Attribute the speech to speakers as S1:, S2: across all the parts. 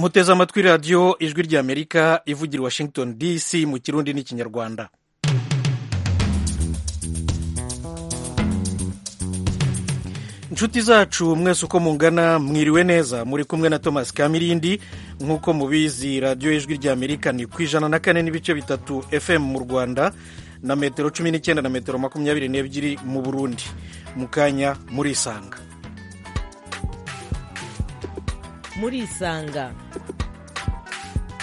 S1: muteze amatwi radiyo ijwi ry'amerika ivugira washington dc mu kirundi n'ikinyarwanda inshuti zacu mwese uko mungana mwiriwe neza muri kumwe na thomas kamirindi nk'uko mubizi radiyo ijwi ry'amerika ni ku ijana na kane n'ibice bitatu fm mu rwanda na metero cumi n'icyenda na metero makumyabiri n'ebyiri mu burundi mu kanya murisanga
S2: murisanga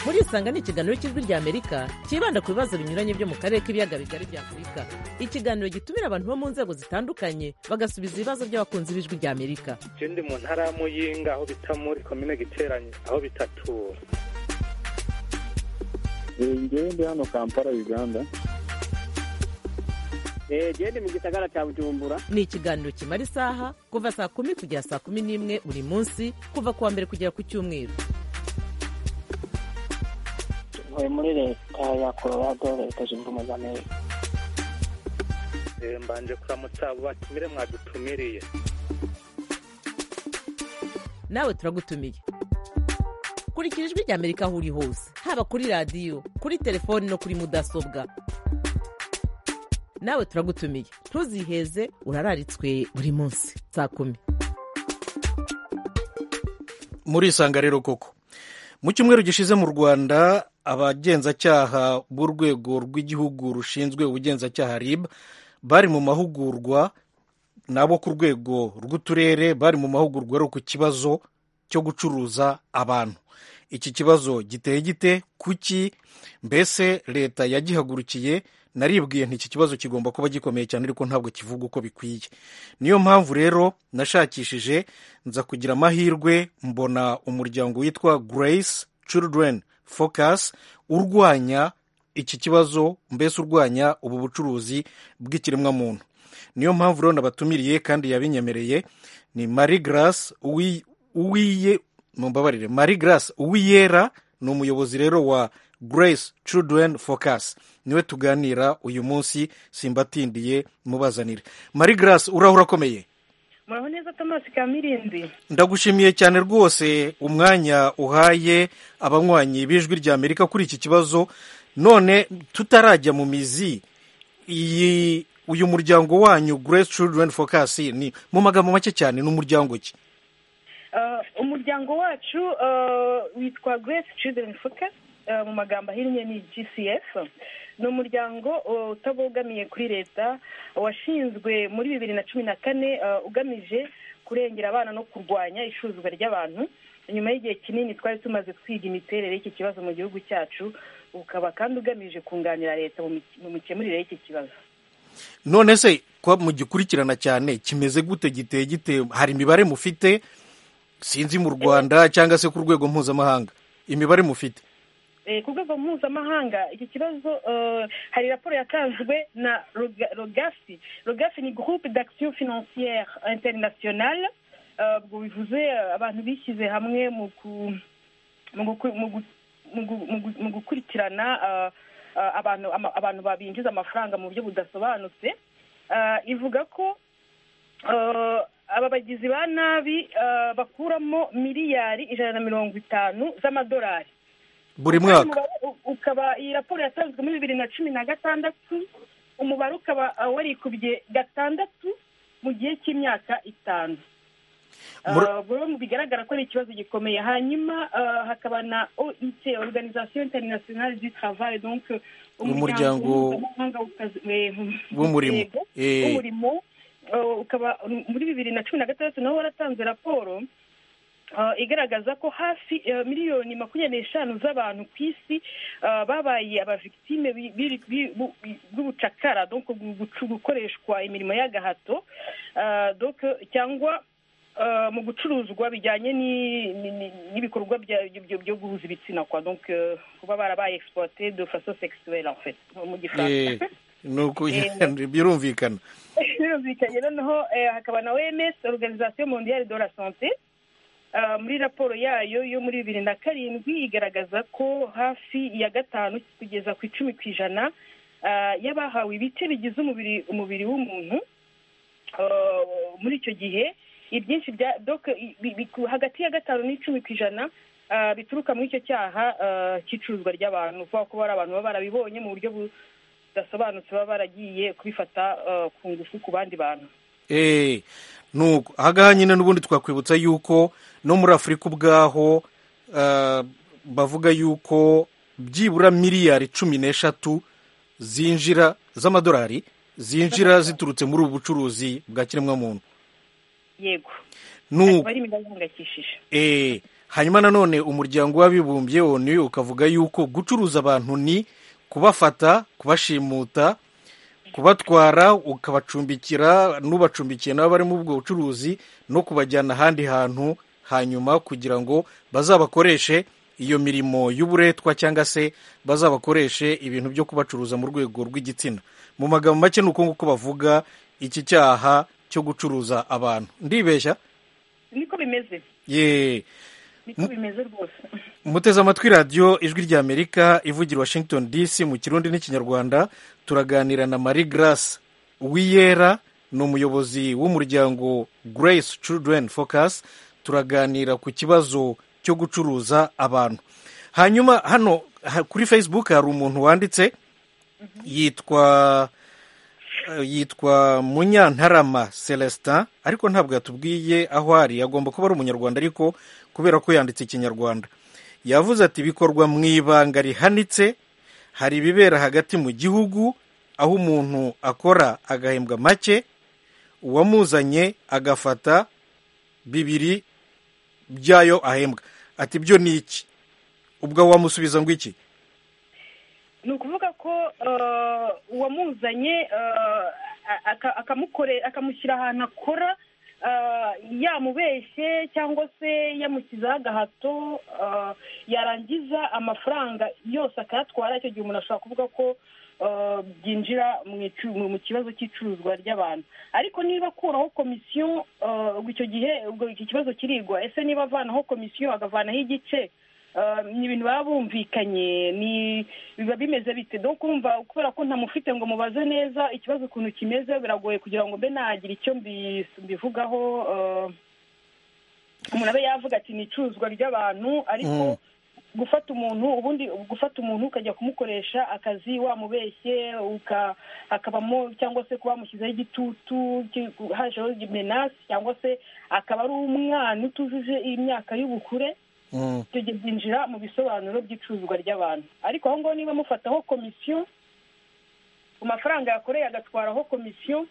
S2: murisanga ni ikiganiro cy'ijwi ry'amerika cyibanda ku bibazo binyuranye byo mu karere k'ibiyaga bigari bya afurika ikiganiro gitumira abantu bo mu nzego zitandukanye bagasubiza ibibazo by'abakunzi b'ijwi ry'amerika
S3: je ndi mu ntara ya muyinga aho bita muri komine giteranye aho bitatura
S4: ngewe ndi hano kampala uganda
S5: genda mu gisagara cya bujumbura
S2: ni ikiganiro kimara isaha kuva saa kumi kugera saa kumi n'imwe buri munsi kuva ku wa mbere kugera ku cyumweru
S6: ntuye muri leta ya colorado leta zunze ubumwe za amerika
S3: Eh, mbanje kuramutsa abo batumire mwadutumiriye
S2: nawe turagutumiye kurikira ijwi ry'amerika aho uri hose haba kuri radiyo kuri telefoni no kuri mudasobwa nawe turagutumiye ntuziheze urararitswe buri munsi saa kumi
S1: murisanga rero koko mu cyumweru gishize mu rwanda abagenzacyaha b'urwego rw'igihugu rushinzwe ubugenzacyaha rib bari mu mahugurwa nabo ku rwego rw'uturere bari mu mahugurwa ari ku kibazo cyo gucuruza abantu iki kibazo giteye gite kuki mbese leta yagihagurukiye naribwiye nti iki kibazo kigomba kuba gikomeye cyane ariko ntabwo kivuga uko bikwiye niyo mpamvu rero nashakishije nza kugira amahirwe mbona umuryango witwa grace children focus urwanya iki kibazo mbese urwanya ubu bucuruzi bw'ikiremwamuntu niyo mpamvu rero nabatumiriye kandi yabinyemereye ni marie grace uwi- uwiye mumbabarire marie grace uwiyera ni umuyobozi rero wa grace children focus niwe tuganira uyu munsi simbatindiye mubazanire marie grace urahura akomeye
S7: muraho neza tomasi kamirindi
S1: ndagushimiye cyane rwose umwanya uhaye abanywanyi b'ijwi rya amerika kuri iki kibazo none tutarajya mu mizi iyi uyu muryango wanyu grace children focus ni mu magambo make cyane ni umuryango ki
S7: Eh, umuryango wacu eh, witwa grace children focus eh, mu magambo ahinnye ni gcf ni umuryango eh, utabogamiye kuri leta washinzwe muri bibiri na cumi na kane eh, ugamije kurengera abana no kurwanya icuruzwa ry'abantu nyuma y'igihe kinini twari tumaze twiga imiterere y'iki kibazo mu gihugu cyacu ukaba kandi ugamije kunganira leta mu mi- mu mikemurire y'iki kibazo
S1: none se ko mugikurikirana cyane kimeze gute giteye gite hari imibare mufite sinzi mu rwanda cyangwa se ku rwego mpuzamahanga imibare mufite
S7: Eh, ku rwego mpuzamahanga iki kibazo eh, hari raporo yatanzwe na Roga- rogasi rogasi ni groupe d'action financière internationale Eh, ubwo bivuze eh, abantu bishyize hamwe mu ku- mu guku- mu gu- mu gu- mu gu- mu gukurikirana eh, eh, abantu ama- abantu babinjiza amafaranga mu buryo budasobanutse Eh, ivuga ko eh, aba bagizi ba nabi eh, bakuramo miliyari ijana na mirongo itanu z'amadolari
S1: buri mwaka
S7: umubare u- ukaba iyi raporo yatanzwe muri bibiri na cumi na gatandatu umubare ukaba uh, warikubye gatandatu mu gihe cy'imyaka itanu
S1: Muri-
S7: Uh, buri wese bigaragara ko ari ikibazo gikomeye hanyuma uh, hakaba na oit organisation internationale du travail donc uh,
S1: Umuryango
S7: mpuzamahanga w'akazi- eh,
S1: w'umurimo.
S7: yego,
S1: Eh.
S7: w'umurimo Uh, ukaba um, muri bibiri na cumi na gatandatu naho waratanze raporo Uh, igaragaza ko hafi uh, miliyoni makumyabiri n'eshanu z'abantu ku isi uh, babaye abavictime bi- bi- bi- bu- bi- b'ubucakara donc gu- gucu- gukoreshwa imirimo y'agahato Uh, donc cyangwa uh, mu gucuruzwa bijyanye ni- ni- ni- n'ibikorwa bya- byo- byo- byo guhuza ibitsina kwa donc uh, kuba barabaye exploité de façon sexuelle en fait mu
S1: Eh,
S7: gifaransa
S1: ni uko
S7: Eh.
S1: birumvikana
S7: birumvikanye noneho eh, hakaba na oms organisation mondiale de la santé Ah, muri raporo yayo yo muri bibiri na karindwi igaragaza ko hafi ya gatanu kugeza ku icumi ku ijana ah, y'abahawe ibice bigize umubiri umubiri w'umuntu ah, muri icyo gihe ibyinshi bya donc i- bi- bi- ku- hagati ya gatanu n'icumi ku ijana ah, bituruka muri icyo cyaha ah, cy'icuruzwa ry'abantu kuko kuba hari abantu baba barabibonye mu buryo budasobanutse baba baragiye kubifata ah, ku ngufu ku bandi bantu
S1: Eh, nuko ahangaha nyine n'ubundi twakwibutsa yuko no muri afurika ubwaho ah, bavuga yuko byibura miliyari cumi n'eshatu zinjira z'amadolari zinjira ziturutse muri ubu bucuruzi bwa kiremwamuntu
S7: yego
S1: nuko
S7: bari imibare ihangayikishije
S1: Eh, hanyuma nanone umuryango w'abibumbye onu ukavuga yuko gucuruza abantu ni kubafata kubashimuta kubatwara ukabacumbikira n'ubacumbikiye nabo bari mu ubwo bucuruzi no kubajyana ahandi hantu hanyuma kugira ngo bazabakoreshe iyo mirimo y'uburetwa cyangwa se bazabakoreshe ibintu byo kubacuruza mu rwego rw'igitsina mu magambo make ni uko nguko bavuga iki cyaha cyo gucuruza abantu ndibeshya
S7: niko bimeze
S1: ye
S7: niko bimeze rwose
S1: muteze amatwi radiyo ijwi ry'amerika ivugira washington dc mu kirundi n'ikinyarwanda turaganira na marie grace uwiyera ni umuyobozi w'umuryango grace children focus turaganira ku kibazo cyo gucuruza abantu hanyuma hano ha- kuri facebook hari umuntu wanditse yitwa eh, yitwa munyantarama celestin ariko ntabwo yatubwiye aho ari agomba kuba ari umunyarwanda ariko kubera ko yanditse ikinyarwanda yavuze ati bikorwa mu ibanga rihanitse hari ibibera hagati mu gihugu aho umuntu akora agahembwa make uwamuzanye agafata bibiri byayo ahembwa ati byo ni iki ubwo wamusubiza ngo iki
S7: ni ukuvuga ko eh, uwamuzanye eh, aka- akamukore- akamushyira ahantu akora eh, yamubeshye cyangwa se yamushyizeho agahato eh, yarangiza amafaranga yose akayatwara icyo gihe umuntu ashobora kuvuga ko eh, byinjira mu icu- mu- mu kibazo cy'icuruzwa ry'abantu ariko niba akuraho komisiyo eh, ubwo icyo gihe ubwo iki kibazo kirigwa ese niba avanaho komisiyo agavanaho igice Uh, ni ibintu baba bumvikanye ni biba bimeze bite do kumva kubera ko ntamufite ngo mubaze neza ikibazo ukuntu kimeze biragoye kugira ngo mbe nagira icyo mbi- mbivugaho uh, umuntu abe yavuga ati ni icuruzwa ry'abantu ariko
S1: Mm.
S7: gufata umuntu ubundi gufata umuntu ukajya kumukoresha akazi wamubeshye uka akabamo cyangwa se kuba wamushyizeho igitutu ki- hajeho menasi cyangwa se akaba ari umwana utujuje imyaka y'ubukure
S1: Mm.
S7: icyo gihe byinjira mu bisobanuro by'icuruzwa ry'abantu ariko aho ngaho niba mufataho komisiyo ku mafaranga yakoreye agatwaraho komisiyo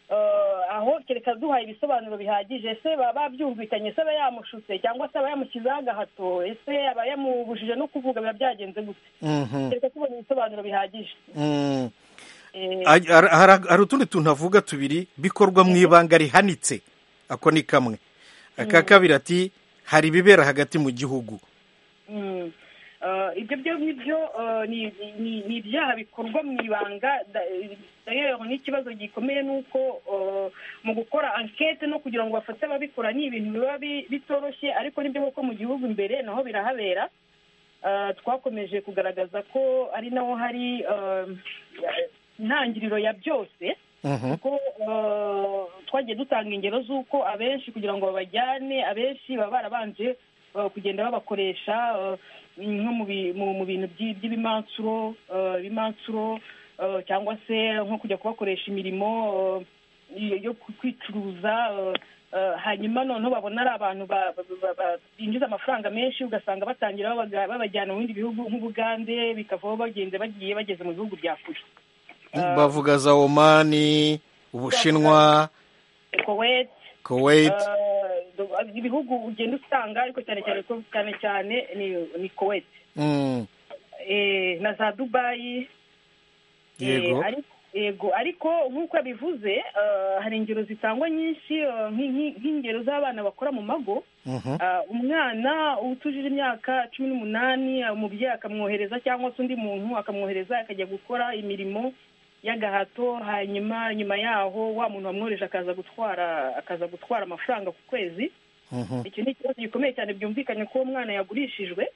S7: eh, aho kereka duhaye ibisobanuro bihagije ese baba babyumvikanye ese aba yamushutse cyangwa se aba yamushyizeho agahato ese aba yamubujije no kuvuga biba byagenze gute
S1: Mhm.
S7: kereka tubonye ibisobanuro bihagije
S1: Mm.
S7: Eh,
S1: Aj- har- har- hari utundi tuntu avuga tubiri bikorwa mu ibanga rihanitse ako ni kamwe aka kabiri ati hari ibibera hagati mu gihugu
S7: Mm. Eh, ibyo byo nibyo eh, ni ni- ni ibyaha bikorwa mu ibanga da- eh, rero n'ikibazo gikomeye ni uko eh, mu gukora ankete no kugira ngo bafate ababikora ni ibintu biba bi- bitoroshye ariko nibyo kuko mu gihugu imbere naho birahabera Eh, twakomeje kugaragaza ko ari naho hari eh, intangiriro ya byose
S1: Mhm.
S7: kuko eh, twagiye dutanga ingero z'uko abenshi kugira ngo babajyane abenshi baba barabanje eh, kugenda babakoresha eh, nko mu bi- mu- mu bintu by'i- by'ibimansuro eh, ibimansuro eh, cyangwa se nko kujya kubakoresha imirimo eh, yo- yo ku- kwicuruza eh, eh, hanyuma noneho babona ari abantu ba- ba- ba- ba- binjiza amafaranga menshi ugasanga batangira babaga- babajyana mu bindi bihugu nk'ubugande bikavaho bagenda bagiye bageze mu bihugu bya kure Eh,
S1: bavuga za omani ubushinwa
S7: kuwait
S1: kuwait
S7: Eh, ibihugu ugenda usanga ariko cyane cyane ko cyane cyane ni ni Kuwait
S1: Mm.
S7: eh, na za Dubai eh,
S1: yego
S7: ari- yego ariko nk'uko yabivuze eh, hari ingero zitangwa nyinshi eh, nk'i- nk'i- nk'ingero z'abana bakora mu mago
S1: Mhm.
S7: Ah, umwana utujije imyaka cumi n'umunani ah, umubyeyi akamwohereza cyangwa se undi muntu akamwohereza akajya gukora imirimo y'agahato hanyuma nyuma yaho wa muntu wamwohereje akaza gutwara akaza gutwara amafaranga ku kwezi
S1: Mhm.
S7: icyo ni ikibazo gikomeye cyane byumvikanye ko uwo mwana yagurishijwe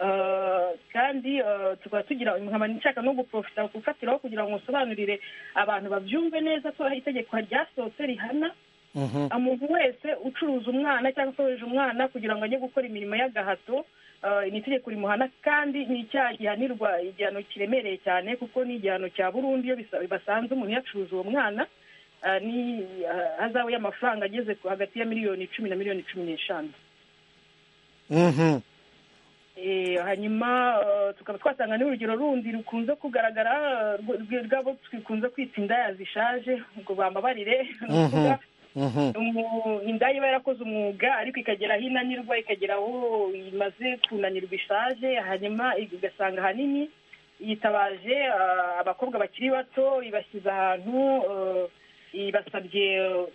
S7: Eh, kandi eh, tukaba tugira nkaba nshaka no guprofita gufatiraho kugira ngo nsobanurire abantu babyumve neza ko hari itegeko ryasohotse rihana
S1: Mhm.
S7: umuntu wese ucuruza umwana cyangwa usohoje umwana kugira ngo ajye gukora imirimo y'agahato eh, ni itegeko rimuhana kandi ni icyaha gihanirwa igihano kiremereye cyane kuko ni igihano cya burundu iyo bisa- basanze umuntu yacuruza uwo mwana eh, ni eh, hazawe y'amafaranga ageze ku- hagati ya miliyoni icumi na miliyoni cumi n'eshanu
S1: Mhm.
S7: Eh, hanyuma eh, tukaba twasanga n'urugero rundi rukunze kugaragara eh, rw- rw- rw'abo twikunze kwita indaya zishaje ngo bambabarire ni ukuvuga
S1: Mhm.
S7: umu- indaya iba yarakoze umwuga ariko ikagera aho inanirwa ikagera aho imaze kunanirwa ishaje hanyuma ugasanga ahanini yitabaje ah, abakobwa bakiri bato ibashyize ahantu eh, ibasabye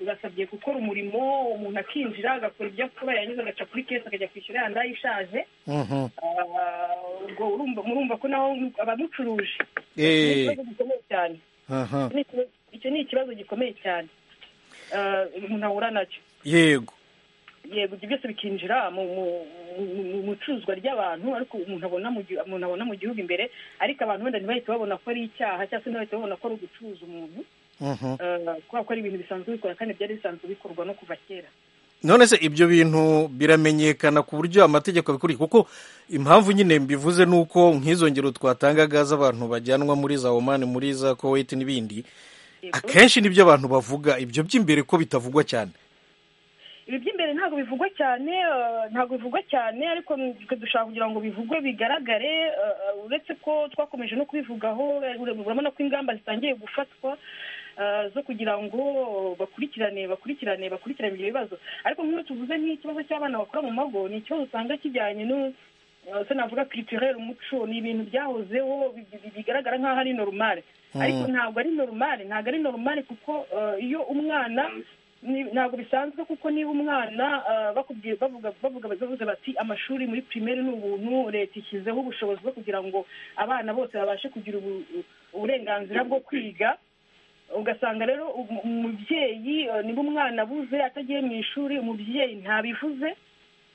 S7: ibasabye gukora umurimo umuntu akinjira agakora ibyo akora yarangiza agaca kuri kesi akajya kwishyura ya ndaya ishaje
S1: Mhm.
S7: Ah, ubwo urumva murumva ko naho abamucuruje ni
S1: Eh,
S7: ikibazo gikomeye cyane
S1: aha.
S7: Ni ikibazo- icyo ni ikibazo gikomeye cyane Ah, umuntu ahura nacyo
S1: yego
S7: yego ibyo byose bikinjira mu mu- mu- mu- mu icuruzwa ry'abantu ariko umuntu abona mu gihu- umuntu abona mu gihugu imbere ariko abantu wenda ntibahite babona ko ari icyaha cyangwa se ntibahite babona ko ari ugucuruza umuntu
S1: Mhm.
S7: Ah, kubera ko ari ibintu bisanzwe bikora kandi byari bisanzwe bikorwa no kuva kera
S1: none se ibyo bintu biramenyekana ku buryo amategeko abikuriye kuko impamvu nyine mbivuze ni uko nk'izo ngero twatangaga z'abantu bajyanwa muri za omani muri za koweti n'ibindi
S7: Yego.
S1: akenshi nibyo abantu bavuga ibyo by'imbere ko bitavugwa cyane
S7: ibi by'imbere ntabwo bivugwa cyane eh, ntabwo bivugwa cyane ariko twe dushaka kugira ngo bivugwe bigaragare eh, eh, uretse ko twakomeje no kubivugaho eh, urabona ko ingamba zitangiye gufatwa eh, zo kugira ngo bakurikirane bakurikirane bakurikirane ibyo bibazo ariko nk'iyo tuvuze nk'ikibazo cy'abana bakora mu mago ni ikibazo usanga kijyanye no eh, se navuga kiriturere umuco ni ibintu byahozeho bi- bi- bigaragara nk'aho ari normale ariko ntabwo ari normale ntabwo ari normale kuko eh, iyo umwana ni- ntabwo bisanzwe kuko niba umwana ah, bakubwiye bavuga bavuga bavuze bati amashuri muri primaire ni ubuntu leta ishyizeho ubushobozi bwo kugira ngo abana bose babashe kugira ubu- uburenganzira bwo kwiga ugasanga rero um- umubyeyi eh, niba umwana abuze atagiye mu ishuri umubyeyi ntabivuze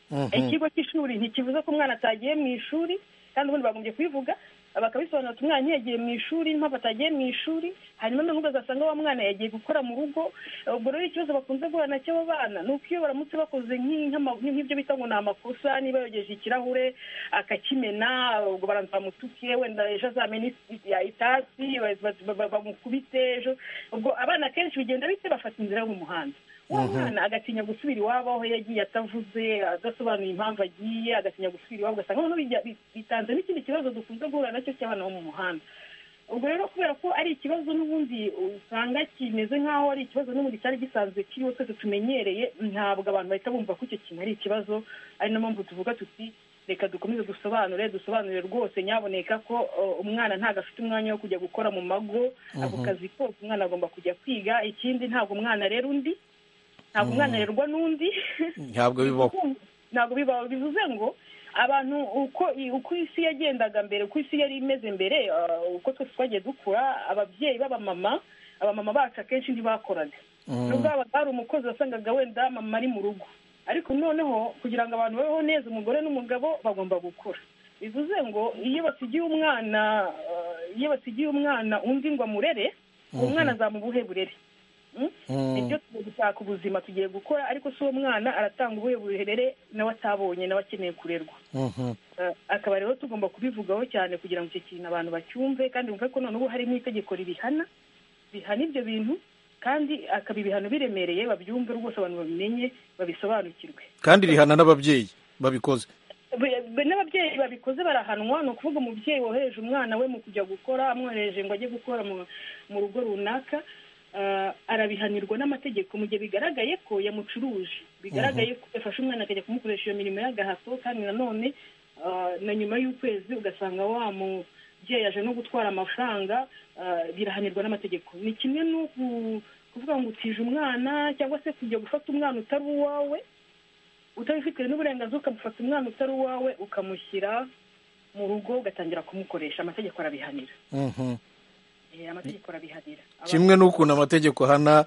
S1: Mhm.
S7: ikigo cy'ishuri ntikivuze ko umwana atagiye mu ishuri kandi ubundi bagombye kubivuga bakabisobanura ati umwana ntiyagiye mu ishuri n'impamvu atagiye mu ishuri hanyuma noneho ugasanga wa mwana yagiye gukora mu rugo ubwo rero ikibazo bakunze guhura nacyo abo bana ni uko iyo baramutse bakoze nk'i- nk'ama- nk'ibyo bita ngo ni amakosa niba yogeje ikirahure akakimena ubwo baranzamutuke wenda ejo azamena isi- ya- itasi ba- ba- ba- ba- bamukubite ejo ubwo abana akenshi bigenda bite bafata inzira yo mu muhanda uwo mwana agatinya gusubira iwabo aho yagiye atavuze adasobanuye impamvu agiye agatinya gusubira iwabo ugasanga noneho bijya- bi- bitanze n'ikindi kibazo dukunze guhura nacyo cy'abana bo mu muhanda ubwo rero kubera ko ari ikibazo n'ubundi usanga kimeze nk'aho ari ikibazo n'ubundi cyari gisanzwe kiriho twese tumenyereye ntabwo abantu bahita bumva ko icyo kintu ari ikibazo ari na mpamvu tuvuga tuti reka dukomeze dusobanure dusobanurire rwose nyaboneka ko uh, umwana ntabwo afite umwanya wo kujya gukora mu mago ako kazi kose umwana agomba kujya kwiga ikindi ntabwo umwana arera undi ntabwo umwana arerwa n'undi
S1: ntabwo bibaho
S7: ntabwo bibaho bivuze ngo abantu uko i- uko isi yagendaga mbere uko isi yari imeze mbere ah, uko twese twagiye dukura ababyeyi b'abamama abamama bacu akenshi ntibakoraga nubwo habaga hari umukozi wasangaga wenda mama ari mu rugo ariko noneho kugira ngo abantu babeho neza umugore n'umugabo bagomba gukora bivuze ngo iyo basigiye umwana ah, iyo basigiye umwana undi ngo amurere uwo mwana azamubuhe burere Mm? nibyo tugiye gushaka ubuzima tugiye gukora ariko si uwo mwana aratanga ubuhe burere nawe atabonye nawe akeneye kurerwa
S1: Mhm.
S7: Eh, akaba rero tugomba kubivugaho cyane kugira ngo icyo kintu abantu bacyumve kandi bumve ko noneho ubu hari n'itegeko ribihana bihana ibyo bintu kandi akaba ibihano biremereye babyumve rwose abantu babimenye babisobanukirwe
S1: kandi rihana n'ababyeyi babikoze
S7: Be- be- n'ababyeyi babikoze barahanwa ni ukuvuga umubyeyi wohereje umwana we mu kujya gukora amwohereje ngo ajye gukora mu- mu rugo runaka ah, arabihanirwa n'amategeko mu gihe bigaragaye ko yamucuruje bigaragaye ko yafashe umwana akajya kumukoresha iyo mirimo y'agahato kandi nanone ah, na nyuma y'ukwezi ugasanga wa mubyeyi aje no gutwara amafaranga ah, birahanirwa n'amategeko ni kimwe no ku- kuvuga ngo utije umwana cyangwa se kujya gufata umwana utari uwawe utabifitiwe n'uburenganzira ukamufata umwana utari uwawe ukamushyira mu rugo ugatangira kumukoresha amategeko arabihanira
S1: Mhm.
S7: Eh, amategeko arabihanira Aba-
S1: kimwe n'ukuntu amategeko ahana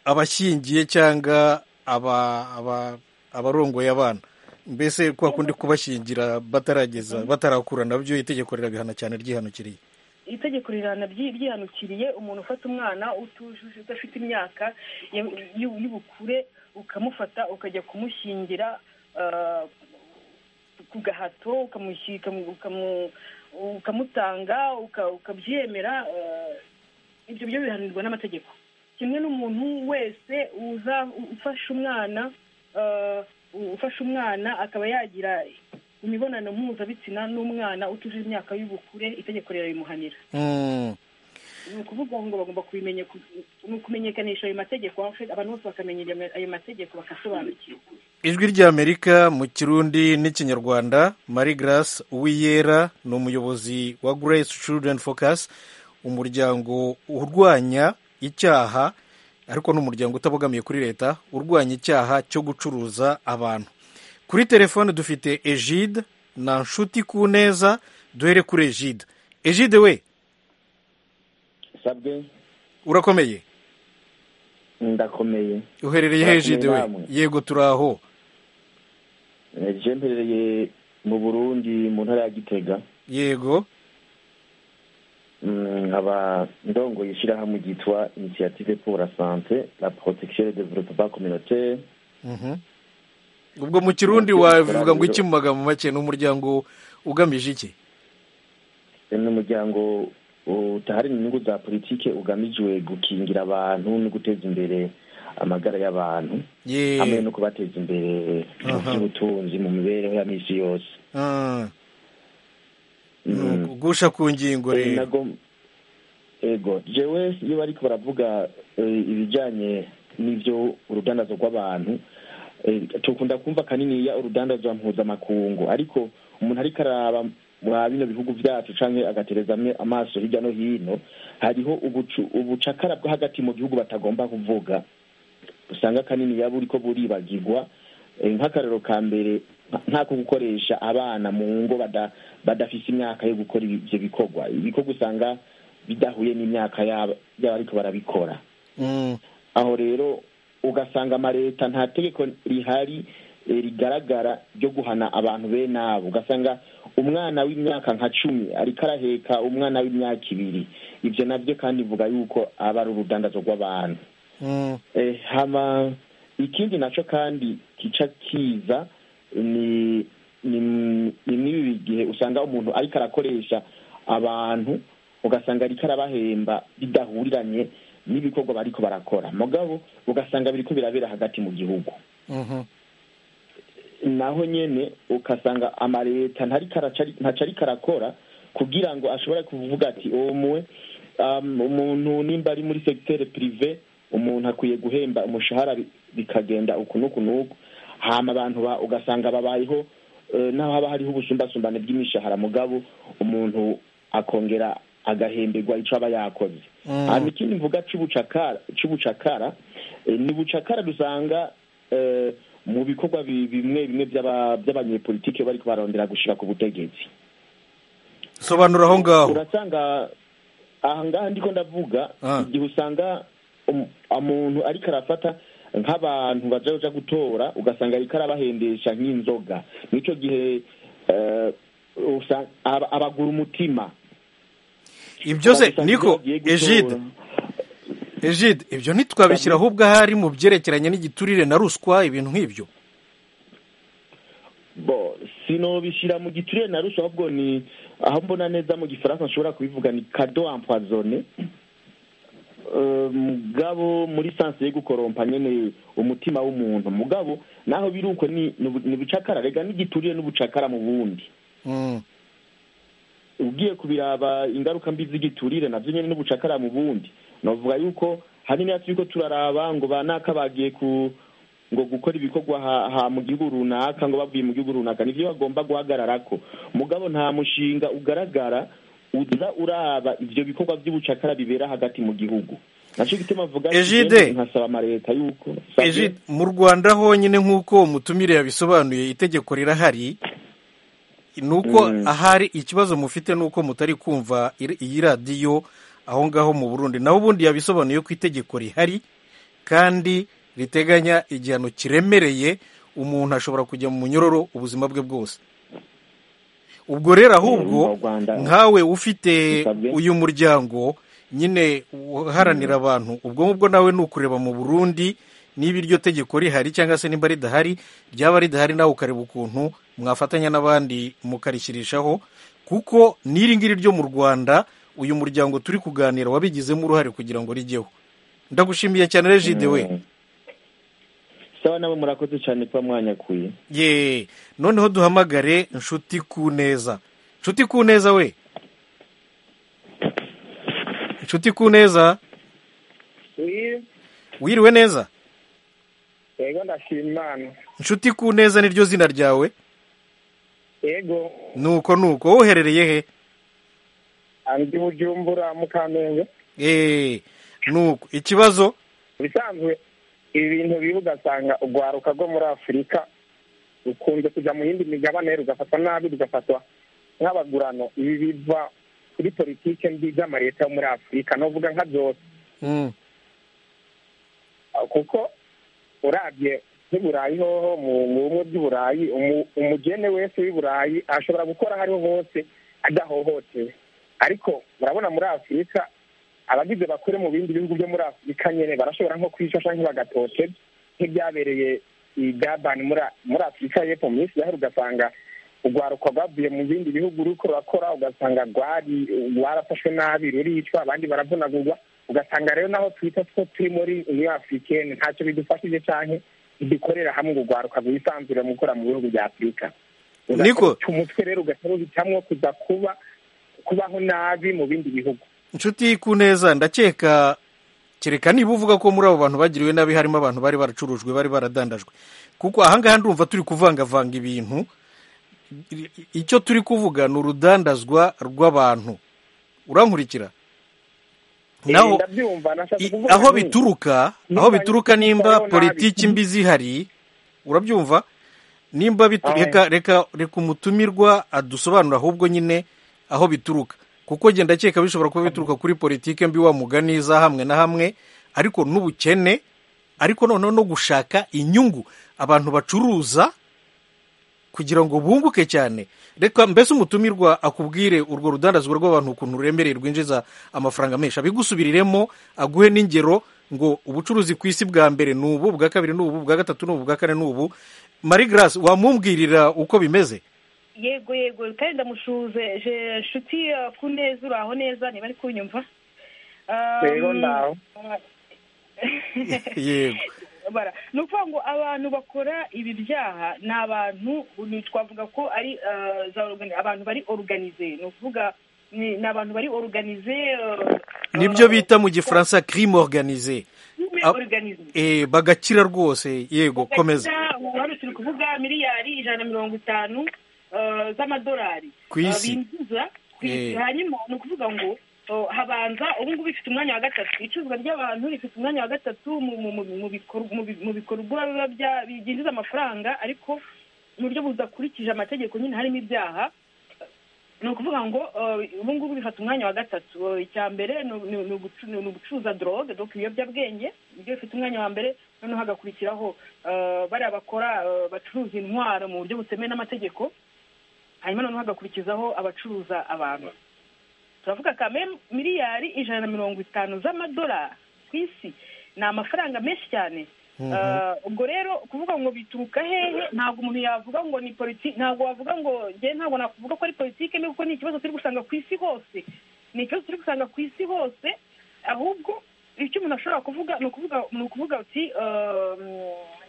S1: abashyingiye cyangwa aba- aba- abarongoye abana mbese kwa kundi kubashyingira batarageza batarakura nabyo itegeko rirabihana cyane ryihanukiriye
S7: itegeko rirana byi- ryihanukiriye umuntu ufata umwana utujuje udafite imyaka y- y- y'ubukure ukamufata ukajya kumushyingira ah, ku gahato ukamushyi- ukamu- ukamu- ukamutanga uka- ukabyemera ah, ibyo byo bihanirwa n'amategeko kimwe n'umuntu wese uza ufashe umwana eh, ufashe umwana akaba yagira imibonano mpuzabitsina n'umwana utuje imyaka y'ubukure itegeko rirabimuhanira
S1: Mm.
S7: ni ukuvuga ngo bagomba kubimenya ku- ni ukumenyekanisha ayo mategeko abantu bose bakamenya ayo mategeko bakasobanukirwa
S1: ijwi ry'amerika mu kirundi n'ikinyarwanda marie grace uwiyera ni umuyobozi wa grace children focus umuryango urwanya icyaha ariko ni umuryango utabogamiye kuri leta urwanya icyaha cyo gucuruza abantu kuri telefone dufite egide na nshuti ku neza duhere kuri egide egide we
S4: sabwe
S1: urakomeye
S4: ndakomeye
S1: uherereye hejide we
S4: Namwe.
S1: yego turi aho
S4: Eh, je mperereye mu burundi mu ntara ya gitega
S1: yego
S4: Mm, nkaba ndongoye ishyirahamwe ryitwa initiative pour la santé la protection et le développement communautaire
S1: Mhm. ubwo mu kirundi wabivuga ngo iki mu magambo make ni umuryango ugamije iki
S4: ni umuryango utahari inyungu za politike ugamijwe gukingira abantu no guteza imbere amagara y'abantu
S1: Ye-
S4: hamwe no kubateza imbere mu
S1: Aha.
S4: by'ubutunzi mu mibereho ya minsi yose
S1: Ah, ni
S4: Mm.
S1: ukugusha ku ngingo
S4: Eh,
S1: rero
S4: nagom- ego jewe iyo bariko baravuga eh, ibijanye n'ivyo urudandazo rw'abantu eh, tukunda kumva kaniniya urudandazo mpuzamakungu ariko umuntu ariko araba mwa bino bihugu vyacu canke agaterezamwe amaso hirya no hino hariho ubucu- ubucakara bwo hagati mu gihugu batagomba kuvuga usanga kanini yaba uriko buribagirwa Eh, nk'akarero ka mbere nk'ako gukoresha abana mu ngo bada- badafise imyaka yo gukora ibi- ivyo bikorwa ibikorwa usanga bidahuye n'imyaka yabo y'abariko barabikora
S1: Mm,
S4: aho rero ugasanga amaleta nta tegeko rihari eh, rigaragara ryo guhana abantu bene abo ugasanga umwana w'imyaka nka cumi ariko araheka umwana w'imyaka ibiri ivyo navyo kandi ivuga yuko aba ari urudandazo rw'abantu
S1: mm,
S4: Eh, hama ikindi naco kandi kica kiza ni ni ni n'ibi gihe usanga umuntu ariko arakoresha abantu ugasanga ariko arabahemba bidahuriranye n'ibikorwa bariko barakora mugabo ugasanga biriko birabera hagati mu gihugu
S1: mhm,
S4: naho nyene ukasanga amaleta ntariko araca- ntaco ariko arakora kugira ngo ashobore kuvuga ati omwe um, umuntu nimba ari muri secteur privé umuntu akwiye guhemba umushahara bi- bikagenda uku n'uku n'uku hama abantu ba- ugasanga babayeho eh, naho haba hariho ubusumbasumbane bw'imishahara mugabo umuntu akongera agahemberwa ico aba yakoze
S1: Mm.
S4: hama ikindi mvuga c'ubucakara c'ubucakara eh, ni bucakara dusanga eh, mu bikorwa bi- bimwe bimwe by'aba- by'abanyepolitike bariko barondera gushira ku butegetsi
S1: sobanura aho ngaho
S4: urasanga ahangaha ndiko ndavuga
S1: Ah.
S4: igihe usanga um- umuntu ariko arafata nk'abantu baja baja gutora ugasanga ariko arabahendesha nk'inzoga nico gihe eh, usa- aba- abagura umutima
S1: ibyo byose
S4: Ugasanga iyo
S1: niko
S4: bagiye gutora-
S1: egide egide ibyo ntitwabishyira ahubwo ahari mu byerekeranye n'igiturire na ruswa ibintu nk'ibyo
S4: bo sinobishira mu giturire na ruswa ahubwo ni aho mbona neza mu gifaransa nshobora kubivuga ni kado empoisonné Eh, mugabo muri sanse yo gukorompa nyene umutima w'umuntu mugabo naho biri uko ni ni ubu- ni ubucakara rega n'igiturire n'ubucakara mu bundi
S1: Mm,
S4: ugiye kubiraba ingaruka mbi z'igiturire navyo nyene n'ubucakara mu bundi novuga yuko hanini hafi yuko turaraba ngo banaka bagiye ku ngo gukora ibikorwa ha, ha mu gihugu runaka ngo bavuye mu gihugu runaka nivyo bagomba guhagararako mugabo nta mushinga ugaragara uza uraba ivyo bikorwa vy'ubucakara bibera hagati mu gihugu naco gituma mvuga nti
S1: Ejide.
S4: jewe nkasaba amareta yuko Sabwe?
S1: Egide, mu rwanda honyine nk'uko umutumire yabisobanuye itegeko rirahari ni uko
S4: Mm.
S1: ahari ikibazo mufite ni uko mutari kumva ir- iyi radiyo aho ngaho mu burundi naho ubundi yabisobanuye ko itegeko rihari kandi riteganya igihano kiremereye umuntu ashobora kujya mu munyororo ubuzima bwe bwose ubwo rero ahubwo
S4: mu Rwanda
S1: nkawe ufite
S4: Bisabwe.
S1: uyu muryango nyine uharanira abantu ubwo ngubwo nawe ni ukureba mu burundi niba iryo tegeko rihari cyangwa se nimba ridahari ryaba ridahari nawe ukareba ukuntu mwafatanya n'abandi mukarishyirishaho kuko n'iri ngiri ryo mu rwanda uyu muryango turi kuganira wabigizemo uruhare kugira ngo rijyeho ndagushimiye cyane regide we
S4: Mm. sawa nabo murakoze cyane kuba mwanyakuye
S1: ye noneho duhamagare inshuti ku neza inshuti ku neza we inshuti ku neza wiriwe neza
S3: yego ndashima imana
S1: inshuti ku neza niryo zina ryawe
S3: yego
S1: nuko nuko wowe uherereye he
S3: andi bujumbura mukamenge
S1: eee nuko ikibazo
S3: bisanzwe ibi bintu biba ugasanga urwaruka rwo muri afurika rukunze kujya mu yindi migabane rugafatwa nabi rugafatwa nk'abagurano ibi biva kuri politike mbi z'amaleta yo muri afurika novuga nka byose
S1: Mm,
S3: kuko urabye nk'i burayi hoho mu mu bumwe bw'i burayi umu- umugene wese w'i burayi ashobora gukora aho ariho hose adahohotewe ariko murabona muri afurika abagize bakore mu bindi bihugu byo muri afurika nyine barashobora nko kwicisha nk'ibagatote nk'ibyabereye i gabani muri A- muri afurika y'epfo mu minsi yahera ugasanga urwaruka rwavuye mu bindi bihugu ruriko rurakora ugasanga rwari rwarafashwe nabi ruricwa abandi baravunagurwa ugasanga rero naho twita two turi muri uniyo afurikeni ntacyo bidufashije canke bidukorera hamwe urwaruka rwisanzure mu gukora mu bihugu bya afurika
S1: Niko.
S3: Ugasanga umutwe rero ugahita ruhitamwo kuza kuba kubaho nabi mu bindi bihugu
S1: inshuti ku neza ndakeka kereka niba uvuga ko muri abo bantu bagiriwe nabi harimo abantu bari baracurujwe bari baradandajwe kuko ahangaha ndumva turi kuvangavanga ibintu I- i- icyo turi kuvuga ni urudandazwa rw'abantu urankurikira
S3: Eh,
S1: naho
S3: ndabyumva nashaka
S1: i-
S3: kuvuga
S1: aho
S3: nti-
S1: bituruka
S3: Niba
S1: aho bituruka
S3: ari-
S1: nimba
S3: nabi.
S1: politiki mbi zihari urabyumva nimba bitu-
S3: Aho.
S1: reka reka reka umutumirwa adusobanura ahubwo nyine aho bituruka kuko genda ndakeka bishobora kuba bituruka kuri politiki mbi wa mugani za hamwe na hamwe ariko n'ubukene ariko noneho no gushaka inyungu abantu bacuruza kugira ngo bunguke cyane reka mbese umutumirwa akubwire urwo rudandazwa rw'abantu ukuntu ruremereye rwinjiza amafaranga menshi abigusubiriremo aguhe n'ingero ngo ubucuruzi ku isi bwa mbere ni ubu bwa kabiri ni ubu bwa gatatu ni ubu bwa kane ni ubu marie grace wamumbwirira uko bimeze
S7: yego yego kandi ndamushuze je nshuti eh, ku neza uraho neza niba ari kunyumva Ah,
S3: rero ndaho
S1: yego
S7: bara ni ukuvuga ngo abantu bakora ibi byaha ni abantu ni twavuga ko ari eh, za organi- abantu bari oruganize ni ukuvuga ni ni abantu bari oruganize
S1: nibyo bita mu gifaransa crime organise ab-
S7: oruganize
S1: Eh, bagakira rwose yego komeza
S7: ubu hano turi kuvuga miliyari ijana na mirongo itanu eh, z'amadolari
S1: Ku isi.
S7: Eh, binjiza ku
S1: Eh.
S7: isi hanyuma ni ukuvuga ngo eh, habanza ubu ngubu bifite umwanya wa gatatu icuruzwa ry'abantu rifite umwanya wa gatatu mu- mu- mu- mu bikor- mu bi- mu bikorwa biba bya- byinjiza amafaranga ariko mu buryo budakurikije amategeko nyine harimo ibyaha ni ukuvuga ngo eh, ubu ngubu bifata umwanya wa gatatu Eh, icya mbere ni ni- ni ugucu- ni ugucuruza drogue donc ibiyobyabwenge nibyo bifite umwanya wa mbere noneho hagakurikiraho eh, bariya bakora eh, bacuruza intwaro mu buryo butemewe n'amategeko hanyuma noneho hagakurikizaho abacuruza abantu turavuga kame miliyari ijana na mirongo itanu z'amadolari ku isi ni amafaranga menshi cyane Eh, ubwo rero kuvuga ngo bituruka hehe ntabwo umuntu yavuga ngo ni politiki ntabwo wavuga ngo njye ntabwo nakuvuga ko ari politiki mbi kuko ni ikibazo turi gusanga ku isi hose ni ikibazo turi gusanga ku isi hose ahubwo icyo umuntu ashobora kuvuga ni ukuvuga ni ukuvuga uti eh,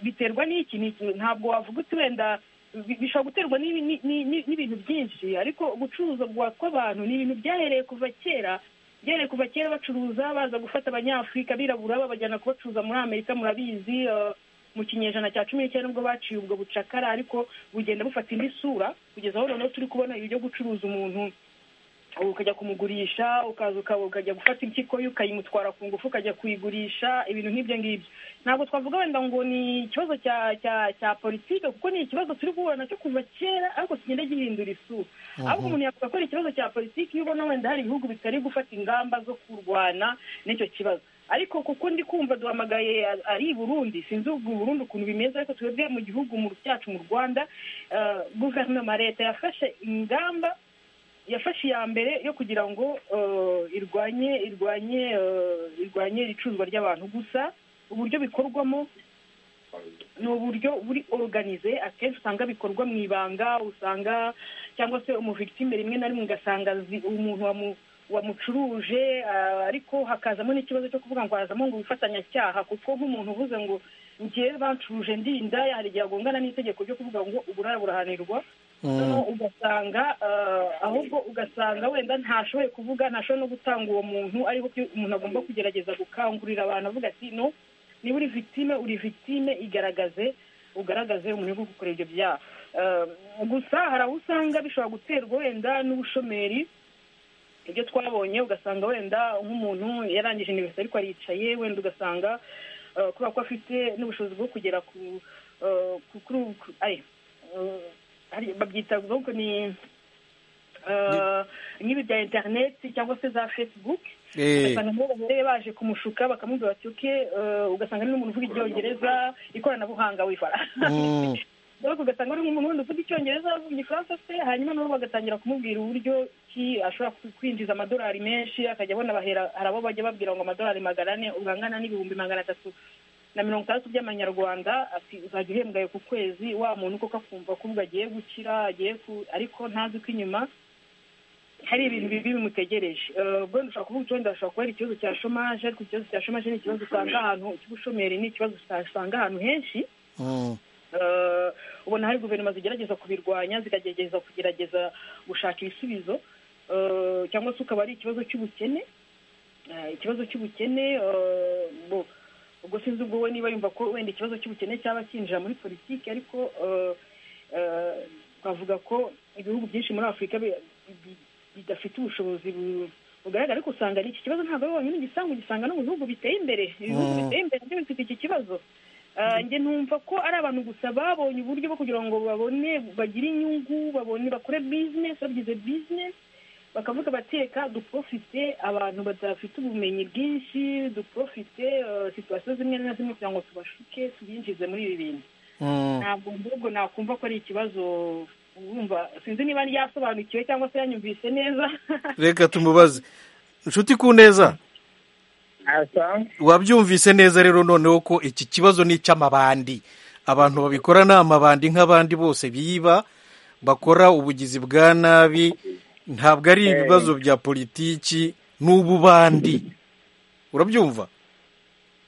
S7: biterwa n'iki ni iki. ntabwo wavuga uti wenda bi- bishobora guterwa n'ibi- ni- ni- ni- n'ibintu byinshi ariko gucuruza kwa- kw'abantu ni ibintu byahereye kuva kera byereye kuva kera bacuruza baza gufata abanyafurika abirabura babajyana kubacuruza muri amerika murabizi eh, mu kinyejana cya cumi n'icyenda nibwo baciye ubwo bucakara ariko bugenda bufata indi sura kugeza aho noneho turi kubona ibi byo gucuruza umuntu ukajya kumugurisha ukaza uka- ukajya gufata impyiko ye ukayimutwara ku ngufu ukajya kuyigurisha ibintu nk'ibyo ngibyo ntabwo twavuga wenda ngo ni ikibazo cya cya cya politike kuko ni ikibazo turi guhura nacyo kuva kera ariko kigenda gihindura isura ahubwo umuntu yavuga ko ari ikibazo cya politiki iyo ubona wenda hari ibihugu bitari gufata ingamba zo kurwana n'icyo kibazo ariko kuko ndi kumva duhamagaye a- ari i burundi sinzi ubwo i burundi ukuntu bimeze ariko twebwe mu gihugu mu cyacu mu rwanda eh, guverinoma leta yafashe ingamba yafashe iya mbere yo kugira ngo eh, irwanye irwanye eh, irwanye icuruzwa ry'abantu gusa uburyo bikorwamo ni uburyo buri organize akenshi usanga bikorwa mu ibanga usanga cyangwa se umuvictime rimwe na rimwe ugasanga zi- umuntu wamu- wamucuruje ah, ariko hakazamo n'ikibazo cyo kuvuga ngo hazamo ngo ubufatanyacyaha kuko nk'umuntu uvuze ngo ngewe bancuruje ndinda hari igihe agongana n'itegeko ryo kuvuga ngo uburara burahanirwa noneho ugasanga ah, ahubwo ugasanga wenda ntashoboye kuvuga ntashoboye no gutanga uwo muntu ariho umuntu agomba kugerageza gukangurira abantu avuga ati no niba uri victime uri victime igaragaze ugaragaze umuntu wo gukora ibyo byaha Eh, gusa hari aho usanga bishobora guterwa wenda n'ubushomeri ibyo twabonye ugasanga wenda nk'umuntu yarangije iniverisite ariko aricaye wenda ugasanga eh, kubera ko afite n'ubushobozi bwo kugera ku eh, ku- kuri ubu ku- aye, eh, hari- babyita ubwoko ni eh, nk'ibi bya interineti cyangwa se za facebook
S1: Eh,
S7: ugasanga nibo bahereye baje kumushuka bakamubwira bati uke ugasanga ari n'umuntu uvuga icyongereza ikoranabuhanga wifara
S1: mm,
S7: ariko ugasanga ari nk'umuntu wundi uvuga icyongereza avuga igifaransa se hanyuma nabo bagatangira kumubwira uburyo ki ashobora ku- kwinjiza amadolari menshi akajya abona bahera hari abo bajya babwira ngo amadolari magana ane ubu angana n'ibihumbi magana atatu na mirongo itandatu by'amanyarwanda ati uzajya uhembwa ayo ku kwezi wa muntu koko akumva ko ubwo agiye gukira agiye ku ariko ntazi ko inyuma hari ibintu bibi bimutegereje Eh, ubwo dushobora kuvuga wenda dushobora kubera ikibazo cya shomaje ariko ikibazo cya shomaje ni ikibazo usanga ahantu cy'ubushomeri ni ikibazo usanga ahantu henshi
S1: mm,
S7: Eh, ubona hari guverinoma zigerageza kubirwanya zikagerageza kugerageza gushaka ibisubizo Eh, cyangwa se ukaba ari ikibazo cy'ubukene Eh, ikibazo cy'ubukene eh, bo- ubwo sinzi ubwo we niba yumva ko wenda ikibazo cy'ubukene cyaba cyinjira muri politiki ariko eh, eh, twavuga ko ibihugu byinshi muri afurika bi- bi- bidafite ubushobozi bu- bugaragara ariko usanga n'iki kibazo ntabwo ari wonyine ugisanga ugisanga no mu bihugu biteye imbere ibihugu
S1: Mm.
S7: biteye imbere nabyo bifite iki kibazo Ah, njye numva ko ari abantu gusa babonye uburyo bwo kugira ngo babone bagire inyungu babone bakore bizinesi bagize bizinesi bakavuga bateka duprofite abantu badafite ubumenyi bwinshi duprofite eh, situwasiyo zimwe na zimwe kugira ngo tubashuke tubinjize muri ibi bintu
S1: mm.
S7: ntabwo mbubwo nakumva ko ari ikibazo wumva sinzi niba ryasobanukiwe cyangwa se yanyumvise neza
S1: reka tumubaze nshuti ku neza
S3: asa
S1: wabyumvise neza rero noneho ko iki kibazo ni icy'amabandi abantu babikora ni amabandi nk'abandi bose biba bakora ubugizi bwa nabi ntabwo ari ibibazo bya politiki n'ububandi urabyumva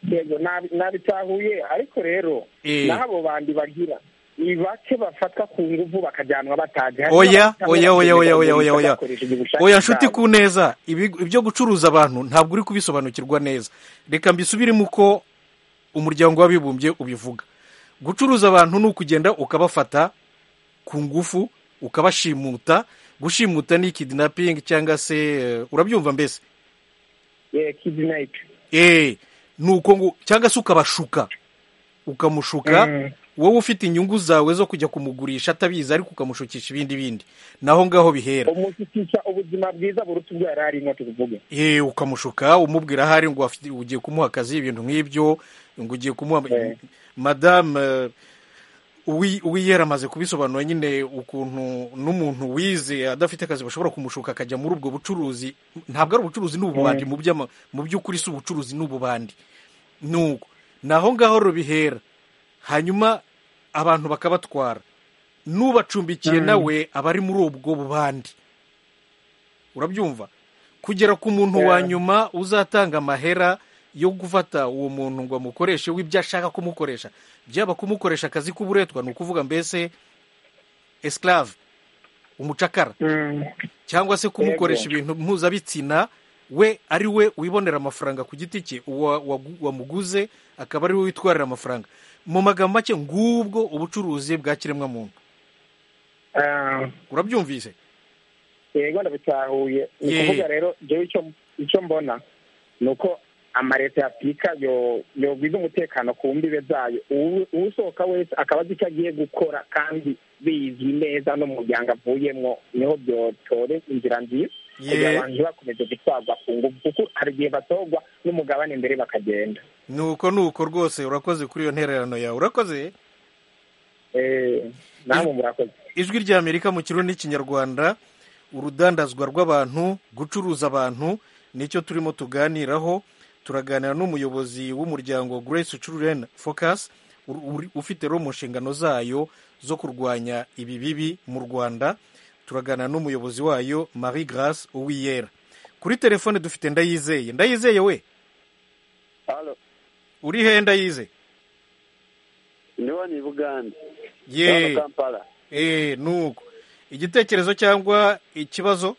S3: yego nabi- nabitahuye ariko rero
S1: Eh.
S3: n'abo bandi bagira ni bake bafatwa ku nguvu bakajyanwa bataje Hari
S1: oya
S3: n'abafatwa
S1: oya oya oya oya oya
S3: bakoresha
S1: oya
S3: ubushake
S1: oya nshuti
S3: bwabo.
S1: ku neza ibi- ibyo gucuruza abantu ntabwo uri kubisobanukirwa neza reka mbisubiremo uko umuryango w'abibumbye ubivuga gucuruza abantu ni ukugenda ukabafata ku ngufu ukabashimuta gushimuta ni kidnapping cyangwa se eh, urabyumva mbese
S3: Eh, kidnap.
S1: eh ni uko ngo cyangwa se ukabashuka ukamushuka
S3: Mm.
S1: wowe ufite inyungu zawe zo kujya kumugurisha atabizi ariko ukamushukisha ibindi bindi naho ngaho bihera
S3: umushikisha ubuzima bwiza buruta ubwo yari arimo tuvuge
S1: Eh, ukamushuka umubwira ahari ngo afite- ugiye kumuha akazi ibintu nk'ibyo ngo ugiye kumuha
S3: Eh.
S1: madamu eh, uwi- uwiyera amaze kubisobanura nyine ukuntu n'umuntu wize adafite akazi bashobora kumushuka akajya muri ubwo bucuruzi ntabwo ari ubucuruzi n'ububandi mu by'ama- mu by'ukuri si ubucuruzi n'ububandi nuko naho ngaho rubihera hanyuma abantu bakabatwara n'ubacumbikiye nawe aba ari muri ubwo bubandi urabyumva kugera ku muntu wa nyuma uzatanga amahera yo gufata uwo muntu ngo amukoreshe w'ibyo ashaka kumukoresha byaba kumukoresha akazi k'uburetwa ni ukuvuga mbese esclave umucakara cyangwa se kumukoresha ibintu mpuzabitsina we ari we wibonera amafaranga ku giti cye uwa- wagu- wamuguze akaba ari we witwarira amafaranga mu magambo make ngubwo ubucuruzi bwa kiremwamuntu
S3: Ah,
S1: urabyumvise
S3: yego ndabitahuye ni
S1: Yeah.
S3: ukuvuga rero jewe icyo- icyo mbona ni uko amaleta ya afurika yo- yogwiza umutekano ku mbibe zayo Uwu- uwusohoka wese akaba azi icyo agiye gukora kandi bizi neza n'umuryango avuyemo niho byotore inzira nziza kugira
S1: Yeah.
S3: abantu bakomeze gutwarwa ku ngufu kuko hari igihe batorwa n'umugabane mbere bakagenda
S1: nuko nuko rwose urakoze kuri iyo ntererano yawe urakoze
S3: Eh, namwe murakoze
S1: ijwi ry'amerika mu kirundi n'ikinyarwanda urudandazwa rw'abantu gucuruza abantu nicyo turimo tuganiraho turaganira n'umuyobozi w'umuryango grace children focus ur- uri- ufite rero mu nshingano zayo zo kurwanya ibi bibi mu rwanda turaganira n'umuyobozi wayo marie grace uwiyera kuri telefone dufite ndayizeye ndayizeye we
S5: Halo,
S1: uri he ndayizeye
S5: niho ni Bugande.
S1: ye
S5: Hano Kampala.
S1: eh nuko igitekerezo cyangwa ikibazo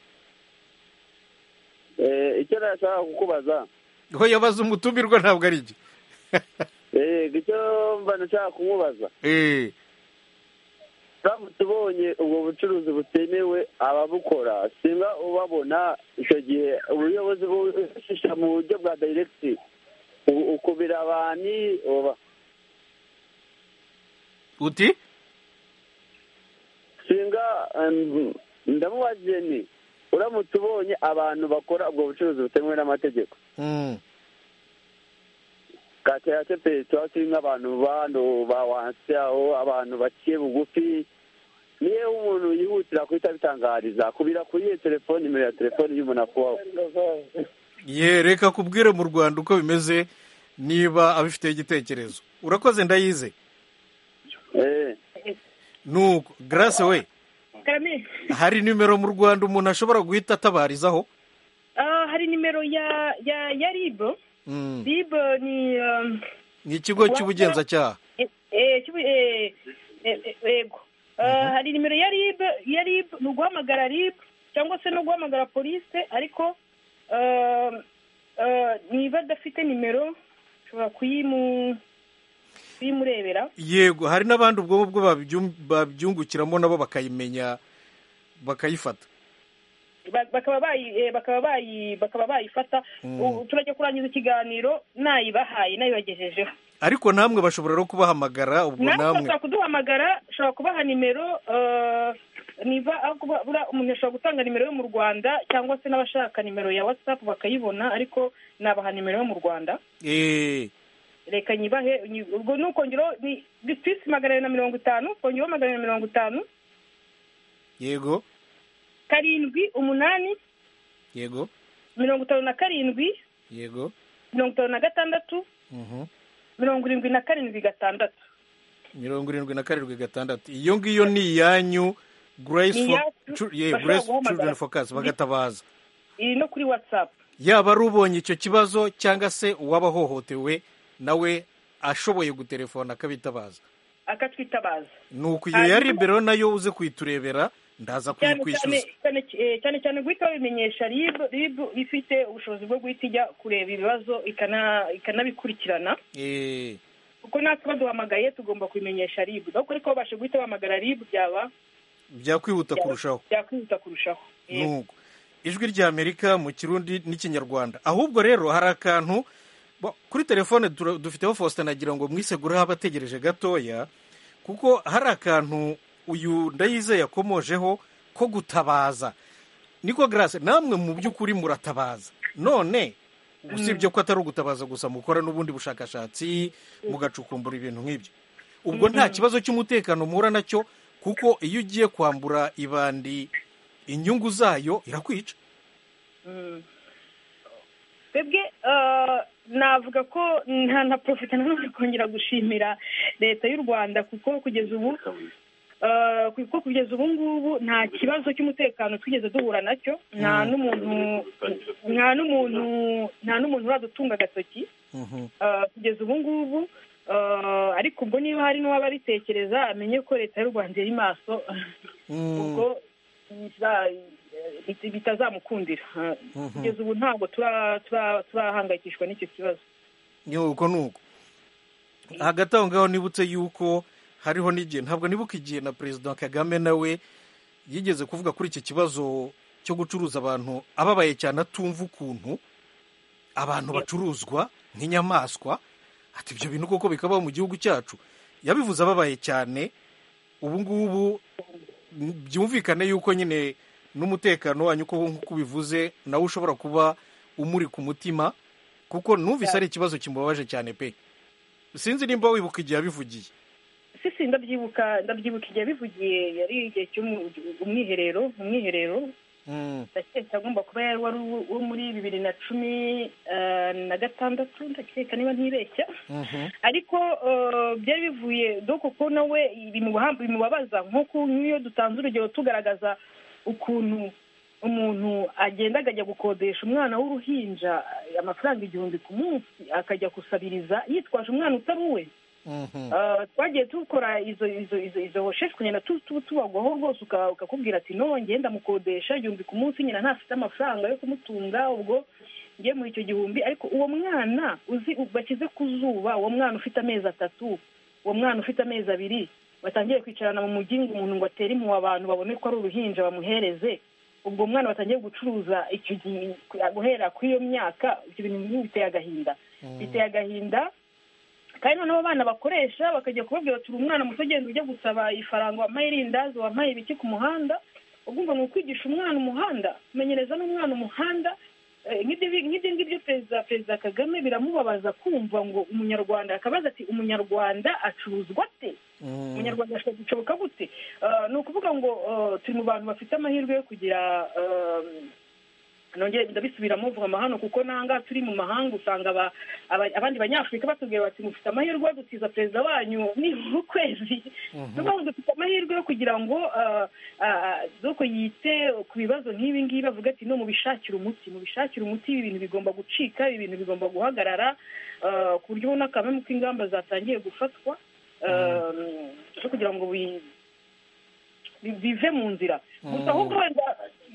S5: Eh, icyo nashaka kukubaza.
S1: ho yabaza umutumirwa ntabwo ari igihe
S5: Eh, icyo mba nashaka kumubaza.
S1: Eh,
S5: Turamutse tubonye ubwo bucuruzi butemewe ababukora, singa ubabona icyo gihe ubuyobozi bubishisha mu buryo bwa directi. U- Ukubira abantu oba
S1: uti
S5: singa em, ndamubajije ni uramutse ubonye abantu bakora ubwo bucuruzi butemewe n'amategeko
S1: Mm,
S5: kata ya tepe tuba turi nk'abantu bano ba wansi aho abantu baciye bugufi niyo umuntu yihutira guhita abitangariza kubira kuri iyo telefoni nimero ya telefoni y'umuntu akubaho
S1: ye reka kubwire mu rwanda uko bimeze niba abifiteho igitekerezo urakoze ndayize
S5: Eh,
S1: nuko grace we
S7: karame
S1: hari nimero mu rwanda umuntu ashobora guhita atabarizaho
S7: Ah, hari nimero ya ya ya rib
S1: Mm,
S7: rib ni um,
S1: ni ikigo cy'ubugenzacyaha
S7: eh, eh, cy'ubu- eh, eh, eh, yego Ah, hari nimero ya rib ya rib ni uguhamagara rib cyangwa se no guhamagara polise ariko um, ah, niba adafite nimero ushobora kuyimu kuyimurebera
S1: yego hari n'abandi ubwo ngubwo babyum- babyungukiramo nabo bakayimenya bakayifata
S7: Ba- bakaba bayi eh, bakaba bayi bakaba bayifata
S1: Mm.
S7: Ubu turajya kurangiza ikiganiro nayibahaye nayibagejejeho
S1: ariko namwe bashobora no kubahamagara ubwo
S7: nawe
S1: namwe
S7: ushobora kuduhamagara ushobora kubaha nimero eh, niba aho kuba- buriya umuntu ashobora gutanga nimero yo mu rwanda cyangwa se n'abashaka nimero ya whatsapp bakayibona ariko nabaha nimero yo mu rwanda
S1: Eh,
S7: reka nyibahe nyi- ubwo ni ukongeraho ni disitirisi magana abiri na mirongo itanu kongeraho magana abiri na mirongo itanu
S1: yego
S7: karindwi umunani
S1: yego
S7: mirongo itanu na karindwi
S1: yego
S7: mirongo itanu na gatandatu
S1: Mhm.
S7: mirongo irindwi na karindwi gatandatu
S1: mirongo irindwi na karindwi gatandatu iyo ngiyo ni iyanyu grace
S7: Ni
S1: fo-
S7: iyacu,
S1: chu- yeah,
S7: bashobora
S1: Grace
S7: guhamagara.
S1: children focus bagatabaza
S7: iri no kuri whatsapp
S1: yaba ari ubonye icyo kibazo cyangwa se uwaba ahohotewe nawe ashoboye guterefona akabitabaza
S7: akatwitabaza
S1: ni uku iyo ya
S7: Hanyuma-
S1: libero nayo uze kuyiturebera ndaza
S7: cyane cyane
S1: kuyikwishyuza
S7: cyane eh, cyane cyane guhita babimenyesha rib rib ifite ubushobozi bwo guhita ijya kureba ibibazo ikana- ikanabikurikirana
S1: Eh,
S7: kuko natwe baduhamagaye tugomba kubimenyesha rib ariko ariko babasha guhita bahamagara rib byaba
S1: byakwihuta kurushaho
S7: byakwihuta kurushaho Yego.
S1: nuko ijwi ry'amerika mu kirundi n'ikinyarwanda ahubwo rero hari akantu bo- kuri telefone tura- dufiteho faustin nagira ngo mwisegureho abategereje gatoya kuko hari akantu uyu ndayizeye yakomojeho ko gutabaza niko grace namwe mu by'ukuri muratabaza none usibye ko atari ugutabaza gusa mukora n'ubundi bushakashatsi mugacukumbura ibintu nk'ibyo ubwo nta kibazo cy'umutekano muhura nacyo kuko iyo ugiye kwambura ibandi inyungu zayo irakwica
S7: Mm. twebwe eh, navuga ko nta na profita nanone kongera gushimira leta y'u rwanda kuko kugeza ubu eh, kuko kugeza ubu ngubu nta kibazo cy'umutekano twigeze duhura nacyo nta n'umuntu nta n'umuntu nta n'umuntu uradutunga agatoki eh, kugeza ubu ngubu eh, ariko ubwo niba hari n'uwaba aritekereza amenye ko leta y'u rwanda iri maso ubwo biza- bit- bitazamukundira Ha,
S1: Mhm.
S7: kugeza ubu ntabwo tura- tura- turahangayikishwa n'icyo kibazo
S1: nuko nuko hagati aho ngaho nibutse yuko hariho n'igihe ntabwo nibuka igihe na perezida kagame nawe yigeze kuvuga kuri iki kibazo cyo gucuruza abantu ababaye cyane atumva ukuntu abantu bacuruzwa nk'inyamaswa ati ibyo bintu koko bikabaho mu gihugu cyacu yabivuze ababaye cyane ubu ngubu byumvikane yuko nyine n'umutekano wanyu uko nk'uko ubivuze nawe ushobora kuba umuri ku mutima kuko numvise ari ikibazo kimubabaje cyane pe sinzi nimba wibuka igihe yabivugiye
S7: sisi ndabyibuka ndabyibuka igihe bivugiye yari igihe cy'umwiherero mu mwiherero
S1: Mm.
S7: ndakeka agomba kuba yari wari uwo- uwo muri bibiri na cumi eh, na gatandatu ndakeka niba ntibeshya
S1: Mhm.
S7: ariko eh, byari bivuye doko ko nawe bimubaha- bimubabaza nk'uko nk'iyo dutanze urugero tugaragaza ukuntu umuntu agenda akajya gukodesha umwana w'uruhinja eh, amafaranga igihumbi ku munsi akajya gusabiriza yitwaje umwana utari uwe
S1: Mhm.
S7: Uh, twagiye dukora izo izo izo izo recherche kugenda tu- tu- tubagwaho rwose uka- ukakubwira ati no njye ndamukodesha igihumbi ku munsi nyina ntafite amafaranga yo kumutunga ubwo ngiye muri icyo gihumbi ariko uwo mwana uzi u- bashyize ku zuba uwo mwana ufite amezi atatu uwo mwana ufite amezi abiri batangiye kwicarana mu mujyi ngo umuntu ngo atere impuhwe abantu babone ko ari uruhinja bamuhereze ubwo mwana batangiye gucuruza icyo gihe guhera kuri iyo myaka ibyo bintu biteye agahinda biteye agahinda kandi noneho abana bakoresha bakajya kubabwira ati uri umwana muto genda ujya gusaba ifaranga wampaye irindazi wampaye ibiki ku muhanda ugomba ni ukwigisha umwana umuhanda kumenyereza n'umwana umuhanda Eh, nk'ibyo bi- nk'ibyo ngibyo perezida perezida kagame biramubabaza kumva ngo umunyarwanda akabaza ati umunyarwanda acuruzwa ate
S1: Mm.
S7: umunyarwanda ashobora gushoboka gute Eh, ni ukuvuga ngo eh, turi mu bantu bafite amahirwe yo kugira eh, nongere ndabisubiramo vuba amahano kuko n'ahangaha turi mu mahanga usanga aba- aba- abandi banyafurika batubwira bati mufite amahirwe yo gutiza perezida wanyu nibura ukwezi niyo mpamvu dufite amahirwe yo kugira ngo eh, ah, doko yite ku bibazo nk'ibi ngibi bavuga ati no mubishakire umuti mubishakire umuti ibi bintu bigomba gucika ibi bintu bigomba guhagarara eh, ku buryo ubona kamwe ko ingamba zatangiye gufatwa eh, zo kugira ngo bi- bi- bive mu nzira gusa ahubwo wenda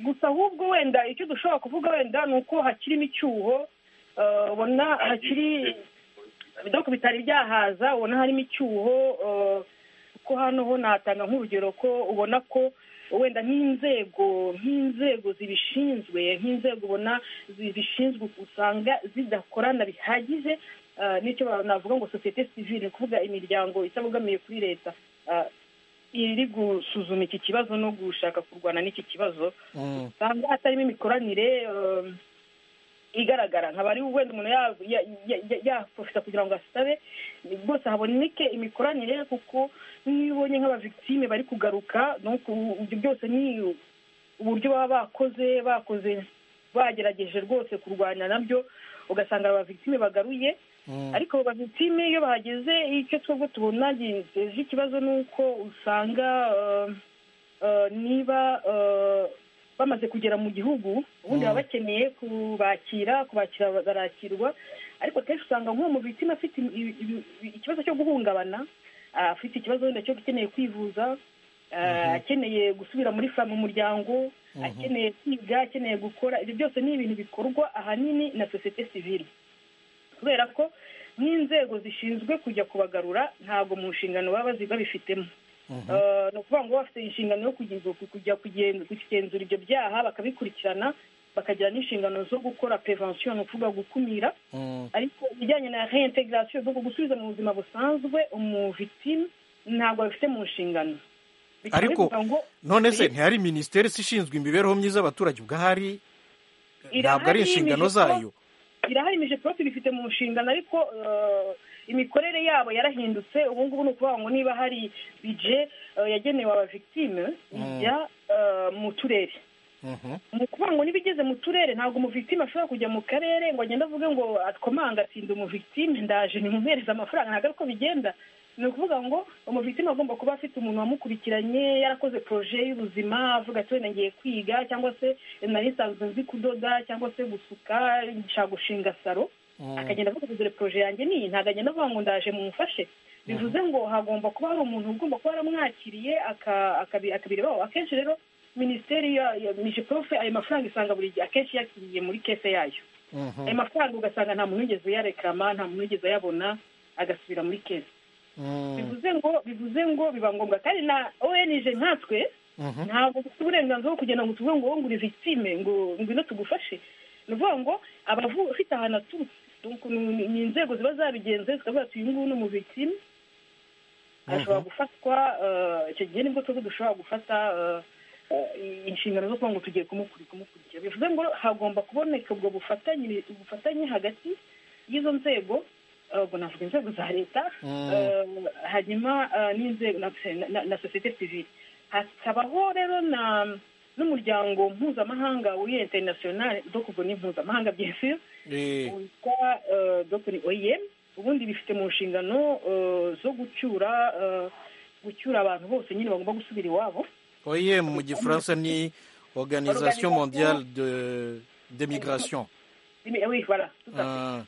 S7: gusa ahubwo wenda icyo dushobora kuvuga wenda ni uko hakirimo icyuho eh, ubona hakiri ibidoka bitari byahaza ubona harimo icyuho eh, ko hano ho natanga nk'urugero ko ubona ko wenda nk'inzego nk'inzego zibishinzwe nk'inzego ubona zibishinzwe usanga zidakorana bihagije eh, n'icyo navuga ngo sosiyete sivile ni ukuvuga imiryango itabogamiye kuri leta eh, iri gusuzuma iki kibazo no gushaka kurwana n'iki kibazo
S1: Mm.
S7: usanga hatarimo imikoranire eh, igaragara nkaba ari wenda umuntu ya- ya- ya- ya- yaprofita kugira ngo asabe rwose haboneke imikoranire kuko n'iyo ubonye nk'abavictime bari kugaruka ni uku- ibyo byose ni uburyo baba bakoze bakoze bagerageje rwose kurwanya nabyo ugasanga abavictime bagaruye
S1: Mm.
S7: ariko abo bavictime iyo bahageze icyo twebwe tubona giteje ikibazo ni uko usanga eh, eh, niba eh, bamaze kugera mu gihugu ubundi baba bakeneye kubakira kubakira barakirwa ariko akenshi usanga nk'uwo mu bitsina afite im- ibi- ibi- ibi- ikibazo cyo guhungabana ah, afite ikibazo wenda cyo ukeneye kwivuza ah, akeneye gusubira muri fa mu muryango akeneye kwiga akeneye gukora ibyo byose ni ibintu bikorwa ahanini na sosiyete sivile kubera ko n'inzego zishinzwe kujya kubagarura ntabwo mu nshingano baba bazi babifitemo Eh, ni ukuvuga ngo bafite inshingano yo kugeza- ku- kujya kugen- kugenzura ibyo byaha bakabikurikirana bakagira n'inshingano zo gukora prevention ni ukuvuga gukumira
S1: Mm.
S7: ariko ibijyanye na reintegration ni gusubiza mu buzima busanzwe umuvictime ntabwo abifite mu nshingano Bikaba
S1: Ariko
S7: bivuga ngo
S1: none se ntihari minisiteri se ishinzwe imibereho myiza y'abaturage ubwahari ntabwo ari
S7: irahari,
S1: inshingano
S7: imibereho-
S1: zayo
S7: irahari imije prof ibifite mu nshingano ariko eh, imikorere yabo yarahindutse ubu ngubu ni ukuvuga ngo niba hari bije eh, yagenewe abavictime ijya eh, mu turere
S1: Mhm.
S7: ni ukuvuga ngo niba igeze mu turere ntabwo umuvictime ashobora kujya mu karere ngo agende avuge ngo atkomanga atsinda umuvictime ndaje nimuhereze amafaranga ntabwo ari ko bigenda ni ukuvuga ngo umuvictime agomba kuba afite umuntu wamukurikiranye yarakoze proje y'ubuzima avuga ati wenda ngiye kwiga cyangwa se nari nsanzwe nzi kudoda cyangwa se gusuka nshaka gushinga salo akagenda avuga ngo dore proje yanjye ni iyi ntabwo agenda avuga ngo ndaje mumufashe bivuze ngo hagomba kuba hari umuntu ugomba kuba yaramwakiriye aka- akabi- akabirebaho akenshi rero minisiteri ya- ya mijiprofe ayo mafaranga isanga buri gihe akenshi yakiriye muri kese yayo
S1: Mhm.
S7: ayo mafaranga ugasanga nta muntu wigeze uyarekama nta muntu wigeze ayabona agasubira muri kese
S1: Mm.
S7: bivuze ngo bivuze ngo biba ngombwa kandi na ong nkatwe ntabwo dufite uburenganzira bwo kugenda ngo tuvuge ngo wowe ngura victime ngo ngwino tugufashe ni ukuvuga ngo abavu- afite ahantu aturutse Donc, ni ni inzego ziba zabigenze zikavuga ati uyu nguyu ni umuvictime ashobora gufatwa eh, icyo gihe nibwo twebwe dushobora gufata eh, eh, inshingano zo kuba ngo tugiye kumukurikira kumukurikira bivuze ngo hagomba kuboneka ubwo bufatanye ubufatanye hagati y'izo nzego eh, ubwo navuga inzego za leta
S1: Mm.
S7: eh, hanyuma eh, n'inzego na, na, na sosiyete sivile hakabaho rero na n'umuryango mpuzamahanga w'iyo international dokubo ni mpuzamahanga byesiyo
S1: Eh,
S7: witwa dogiteri oyem ubundi bifite mu nshingano eh, zo gucyura eh, gucyura abantu bose nyine bagomba gusubira iwabo
S1: OIM mu gifaransa ni organisation mondiale de, de migration
S7: Imi- oui, voilà, tout à fait.
S1: Ah,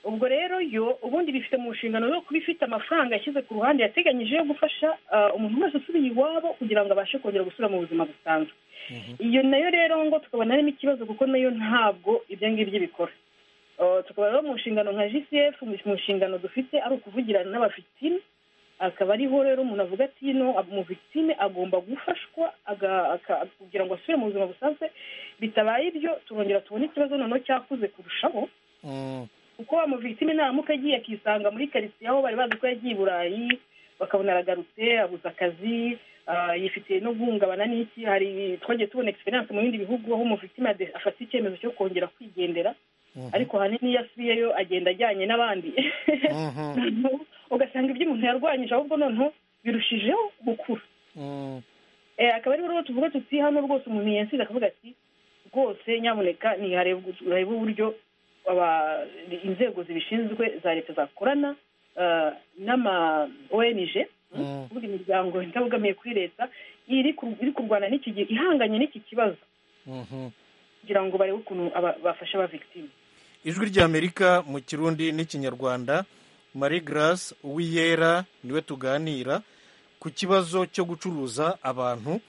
S7: ubwo rero yo ubundi bifite mu nshingano yo kuba ifite amafaranga yashyize ku ruhande yateganyije yo gufasha eh, umuntu wese usubiye iwabo kugira ngo abashe kongera gusubira mu buzima busanzwe iyo nayo rero ngo tukabona harimo ikibazo kuko nayo ntabwo ibyo ngibyo bikora Eh, tukaba rero mu nshingano nka gcf mu nshingano dufite ari ukuvugirana n'abafitime akaba ariho rero umuntu avuga ati no umuvitime agomba gufashwa aga- aka- kugira ngo asubire mu buzima busanzwe bitabaye ibyo turongera tubone ikibazo noneho cyakuze kurushaho
S1: mm,
S7: kuko wa muvitime naramuka agiye akisanga muri karitsiye aho bari bazi ko yagiye i burayi bakabona aragarutse abuze akazi ah, yifitiye no guhungabana n'iki hari twagiye tubona egisperiyanse mu bindi bihugu aho umuvitime ade- afata icyemezo cyo kongera kwigendera ariko ahanini iyo asubiyeyo agenda ajyanye n'abandi
S1: mhm,
S7: Noneho ugasanga ibyo umuntu yarwanyije ahubwo noneho birushijeho gukura
S1: mm,
S7: Eh, akaba ariho rero tuvuga tuti hano rwose umuntu yansize akavuga ati rwose nyamuneka ntiharebe uburyo aba- inzego zibishinzwe za leta zakorana eh, n'ama ONG
S1: Mm.
S7: buri miryango itabogamiye kuri leta iri ku- iri kurwana n'iki gi- ihanganye n'iki kibazo
S1: mhm.
S7: kugira ngo barebe ukuntu aba- bafasha aba victime
S1: ijwi ry'amerika mu kirundi n'ikinyarwanda marie grace uwiyera niwe tuganira ku kibazo cyo gucuruza abantu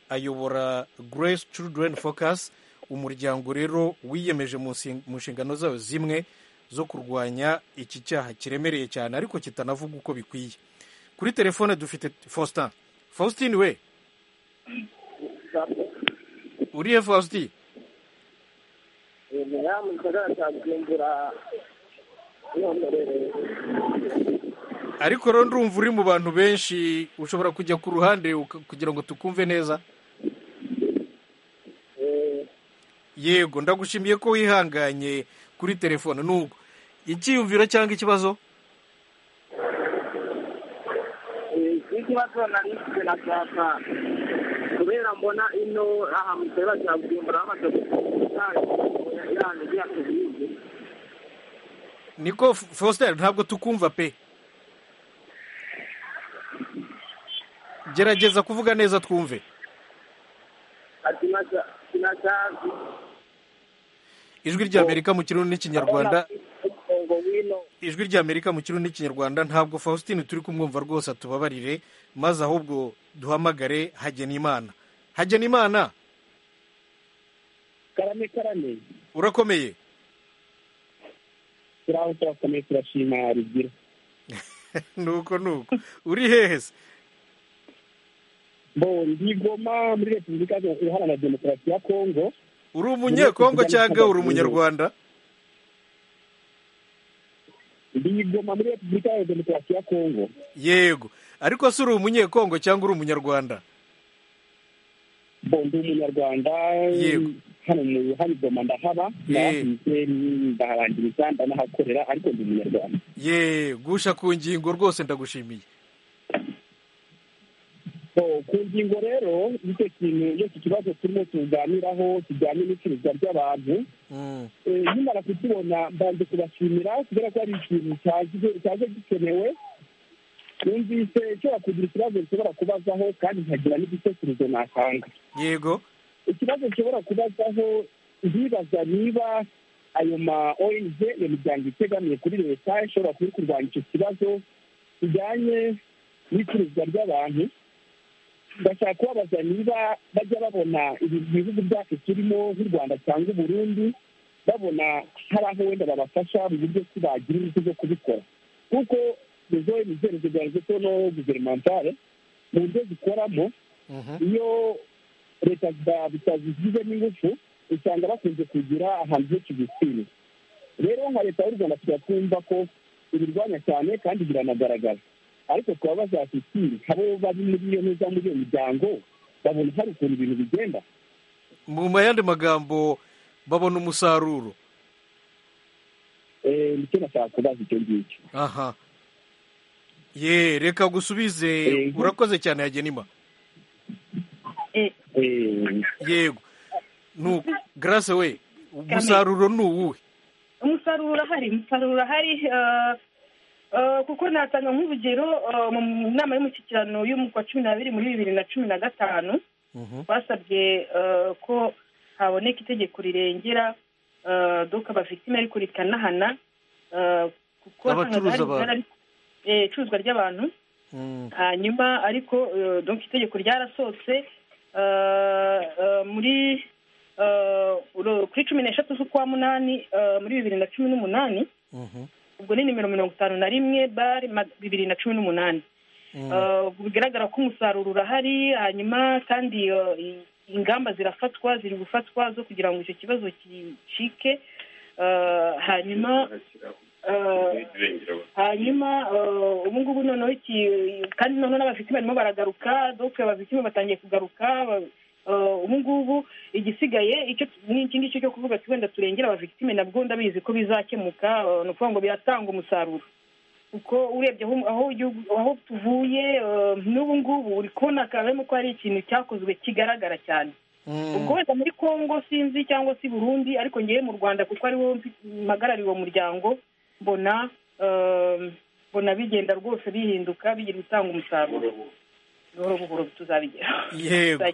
S1: ayobora grace children focus umuryango rero wiyemeje mu nsi- mu nshingano zawo zimwe zo kurwanya iki cyaha kiremereye cyane ariko kitanavuga uko bikwiye kuri telefone dufite faustin faustin we uriye faustin
S6: mu gisagara cya bujumbura nihomberereye
S1: ariko rero ndumva uri mu bantu benshi ushobora kujya ku ruhande uka- kugira ngo tukumve neza yego ndagushimiye ko wihanganye kuri telefone nubwo icyiyumviro cyangwa ikibazo
S6: iki kibazo nari mfite na cyapa kubera mbona ino aha mu gisagara cya bujumbura bamaze gukuza yanjye ya tubindi
S1: niko F- faustin ntabwo tukumva pe gerageza kuvuga neza twumve
S6: ati kinacyazi
S1: ijwi ry'amerika mu kirundi n'ikinyarwanda
S6: ngo wino
S1: ijwi ry'amerika mu kirundi n'ikinyarwanda ntabwo faustin turi kumwumva rwose atubabarire maze ahubwo duhamagare hagenimana hagenimana
S3: karame karame
S1: urakomeye
S3: turaho turakomeye turashima rugira
S1: nuko nuko uri hehe se
S3: bo ndi goma muri repubulika iharanira demokarasi ya kongo
S1: uri umunyekongo cyangwa uri umunyarwanda
S3: ndi goma muri repubulika iharanira demokarasi ya kongo
S1: yego ariko se uri umunyekongo cyangwa uri umunyarwanda
S3: bo ndi umunyarwanda
S1: Yego.
S3: hano mu hano i goma ndahaba ndahahinze ndaharangiriza ndanahakorera ariko ndi umunyarwanda
S1: ye gusha ku ngingo rwose ndagushimiye
S3: So, ku ngingo rero y'icyo kintu y'iki kibazo turimo tuganiraho kijyanye n'icuruzwa ry'abantu
S1: Mm,
S3: Eh, nkimara kukibona mbanze kubashimira kubera ko ari ikintu cyaje- cyaje gikenewe numvise nshobora kugira ikibazo nshobora kubazaho kandi nkagira n'igitekerezo natanga
S1: yego
S3: ikibazo nshobora kubazaho ndibaza niba ayo ma ong iyo miryango itegamiye kuri leta ishobora kuba iri kurwanya icyo kibazo kijyanye n'icuruzwa ry'abantu ndashaka kubabaza niba bajya babona ibi bihugu byacu turimo nk'u rwanda cyangwa uburundi babona hari aho wenda babafasha mu buryo ki bagira ingufu zo kubikora kuko izo mizerezo byanze ko no guvernementale mu buryo zikoramo iyo leta zitazigize n'ingufu usanga bakunze kugira ahantu henshi bisine rero nka leta y'u rwanda turatwumva ko ibirwanya cyane kandi biranagaragara ariko twaba bazasisire abo bari muri iyo neza muri iyo miryango babona hari ukuntu ibintu bigenda
S1: mu yandi magambo babona umusaruro
S3: Eh, nicyo nashaka kubaza icyo ngicyo
S1: aha ye reka gusubize
S3: Yego.
S1: urakoze cyane yagenima
S3: Eh,
S1: yego nuko garase we umusaruro ni uwuhe
S7: umusaruro urahari umusaruro urahari eh, eh, kuko natanga nk'urugero eh, mu nama y'umushyikirano y'umwaka wa cumi n'abiri muri bibiri na cumi na gatanu basabye eh, ko haboneka itegeko rirengera eh, doka bafitime ariko rikanahana eh, kuko
S1: Abacuruza
S7: wasangaga hari
S1: abantu.
S7: ibirara- eh, icuruzwa ry'abantu
S1: Mm.
S7: hanyuma ariko eh, donc itegeko ryarasohotse eh, eh, muri eh, uro- kuri cumi n'eshatu z'ukwa munani eh, muri bibiri na cumi n'umunani
S1: Mhm.
S7: ubwo ni nimero mirongo itanu na rimwe bare ma- bibiri na cumi n'umunani
S1: Mm.
S7: Eh, ubwo bigaragara ko umusaruro urahari hanyuma kandi eh, i- ingamba zirafatwa ziri gufatwa zo kugira ngo icyo kibazo gicike Eh, hanyuma eh, hanyuma eh, ubu ngubu noneho iki kandi noneho n'abafitime barimo baragaruka doke abafitime batangiye kugaruka ba- eh, ubu ngubu igisigaye icyo ni iki ngicyo cyo kuvuga ati wenda turengera abavitime nabwo ndabizi ko bizakemuka eh, ni ukuvuga ngo biratanga umusaruro kuko urebye aho aho igihugu- aho tuvuye eh, n'ubu ngubu uri kubona karimo ko hari ikintu cyakozwe kigaragara cyane
S1: Mm.
S7: ubwo wenda muri congo sinzi cyangwa se i burundi ariko ngewe mu rwanda kuko ari wo mpagarariye uwo muryango mbona eh, mbona bigenda rwose bihinduka bigira gutanga umusaruro buhoro buhoro tuzabigera
S1: Yego.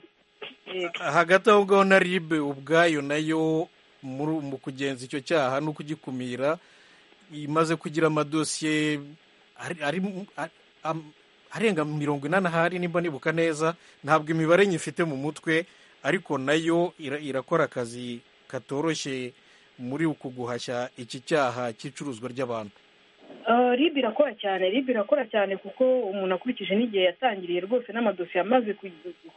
S7: Yego.
S1: hagati aho ngaho na ribe ubwayo nayo muri mu kugenza icyo cyaha no kugikumira imaze kugira amadosiye ari- ari mu- a- am- arenga mirongo inani ahari nimba nibuka neza ntabwo imibare nyifite mu mutwe ariko nayo ira- irakora akazi katoroshye muri uku guhashya iki cyaha cy'icuruzwa ry'abantu
S7: Eh, rib irakora cyane rib irakora cyane kuko umuntu akurikije n'igihe yatangiriye rwose n'amadosiye amaze ku- ku-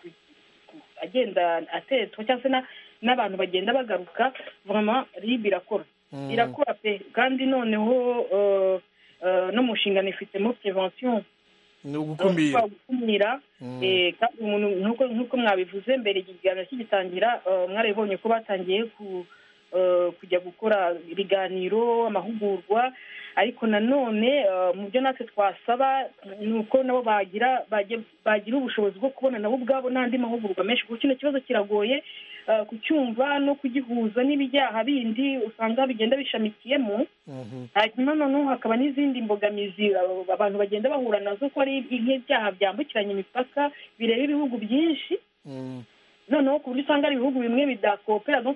S7: ku- agenda atetswa cyangwa se na- n'abantu bagenda bagaruka vama rib irakora
S1: Mm.
S7: irakora pe kandi noneho eh, eh, no mu nshingano ifitemo prevention
S1: ni ugukumira
S7: Kwa gukumira
S1: Mm.
S7: eh, kandi umuntu nk'uko nk'uko mwabivuze mbere iki kiganiro kigitangira eh, mwarabibonye ko batangiye ku eh, kujya gukora ibiganiro amahugurwa ariko nanone eh, mu byo natwe twasaba ni uko nabo bagira bajya- bagira ubushobozi bwo kubona nabo ubwabo n'andi mahugurwa menshi kuko kino kibazo kiragoye eh, kucyumva no kugihuza n'ibyaha bindi usanga bigenda bishamikiyemo
S1: Mhm.
S7: hanyuma noneho hakaba n'izindi mbogamizi abo- abantu bagenda bahura nazo ko ari nk'ibyaha byambukiranya imipaka bireba ibihugu byinshi
S1: Mm.
S7: noneho ku buryo usanga ari ibihugu bimwe bidakopera no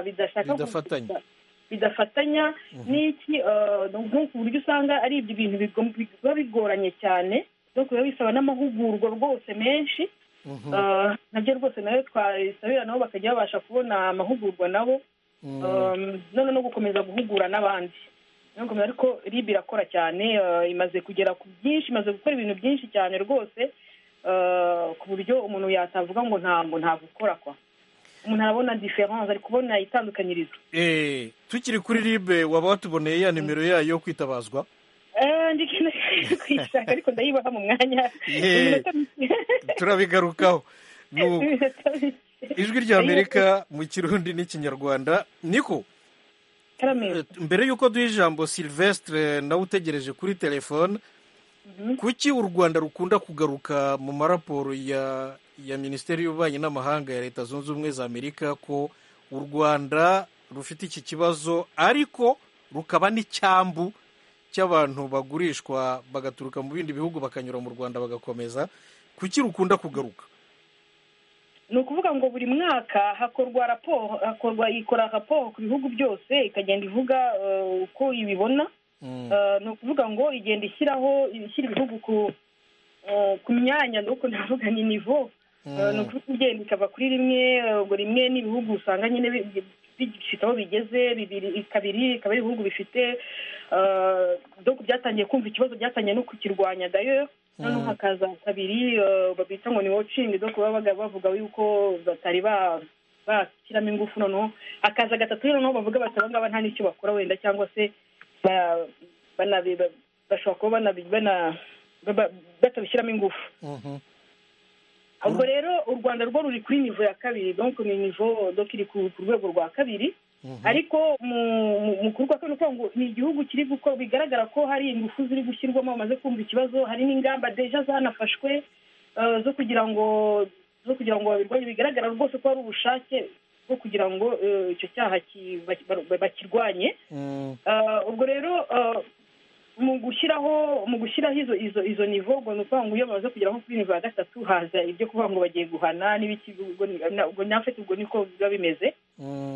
S7: bidashaka ku-
S1: Bidafatanya.
S7: bidafatanya n'iki eh, no ku buryo usanga ari ibyo bintu bigom- biba bigoranye cyane no biba bisaba n'amahugurwa rwose menshi
S1: Mhm.
S7: Eh, nabyo rwose nayo twabisabira nabo bakajya babasha kubona amahugurwa nabo
S1: Mm.
S7: Um, none no gukomeza guhugura n'abandi No gukomeza- ariko rib irakora cyane uh, imaze kugera ku byinshi imaze gukora ibintu byinshi cyane rwose uh, ku buryo umuntu yatavuga ngo ntabwo ntabwo ukora kwa umuntu arabona diference ari kubona itandukanyirizo
S1: Eh, tukiri kuri ribe waba watuboneye ya nimero yayo yo kwitabazwa
S7: Eh, ndi kwiye kuyishaka ariko ndayibaha mu mwanya
S1: Yeah.
S7: Iminota mike.
S1: turabigarukaho Nuko,
S7: Iminota mike.
S1: ijwi rya amerika mu kirundi n'ikinyarwanda niko
S7: Karameo.
S1: eh, mbere y'uko duha ijambo silvestre nawe utegereje kuri telefone kuki u rwanda rukunda kugaruka mu maraporo ya ya minisiteri y'ububanyi n'amahanga ya leta zunze ubumwe za amerika ko u rwanda rufite iki kibazo ariko rukaba n'icyambu cy'abantu bagurishwa bagaturuka mu bindi bihugu bakanyura mu rwanda bagakomeza kuki rukunda kugaruka
S7: ni ukuvuga ngo buri mwaka hakorwa raporo hakorwa ikora raporo ku bihugu byose ikagenda ivuga eh, uko ibibona
S1: Mm.
S7: Eh, ni ukuvuga ngo igenda ishyiraho ishyira ibihugu ku eh, ku myanya nuko ndavuga ni nivo Eh, ni ukuvuga igenda ikava kuri rimwe eh, ubwo rimwe ni ibihugu usanga nyine bi- bi- bifite aho bigeze bibiri kabiri ikaba ari ibihugu bifite eh, donc byatangiye kumva ikibazo byatangiye no kukirwanya dayo noneho hakaza kabiri babita ngo ni wocingi do kuba bavuga yuko batari bashyiramo ingufu noneho hakaza gatatu noneho bavuga bati aba ngaba nta n'icyo bakora wenda cyangwa se bashobora kuba batabishyiramo ingufu ubwo rero u rwanda rwo ruri kuri nivo ya kabiri donk ni nivo doka iri ku rwego rwa kabiri ariko mu kuvuga ko ngo ni igihugu kiri gukora bigaragara ko hari ingufu ziri gushyirwamo bamaze kumva ikibazo hari n'ingamba deja zanafashwe zo kugira ngo zo kugira ngo babirwanye bigaragara rwose ko hari ubushake bwo kugira ngo icyo cyaha bakirwanye ubwo rero mu gushyiraho mu gushyiraho izo izo izo nivo ngo ni ukuvuga ngo iyo bamaze kugeraho kuri nivo ya gatatu haza ibyo kuvuga ngo bagiye guhana n'ibiki ubwo nafite ubwo niko biba bimeze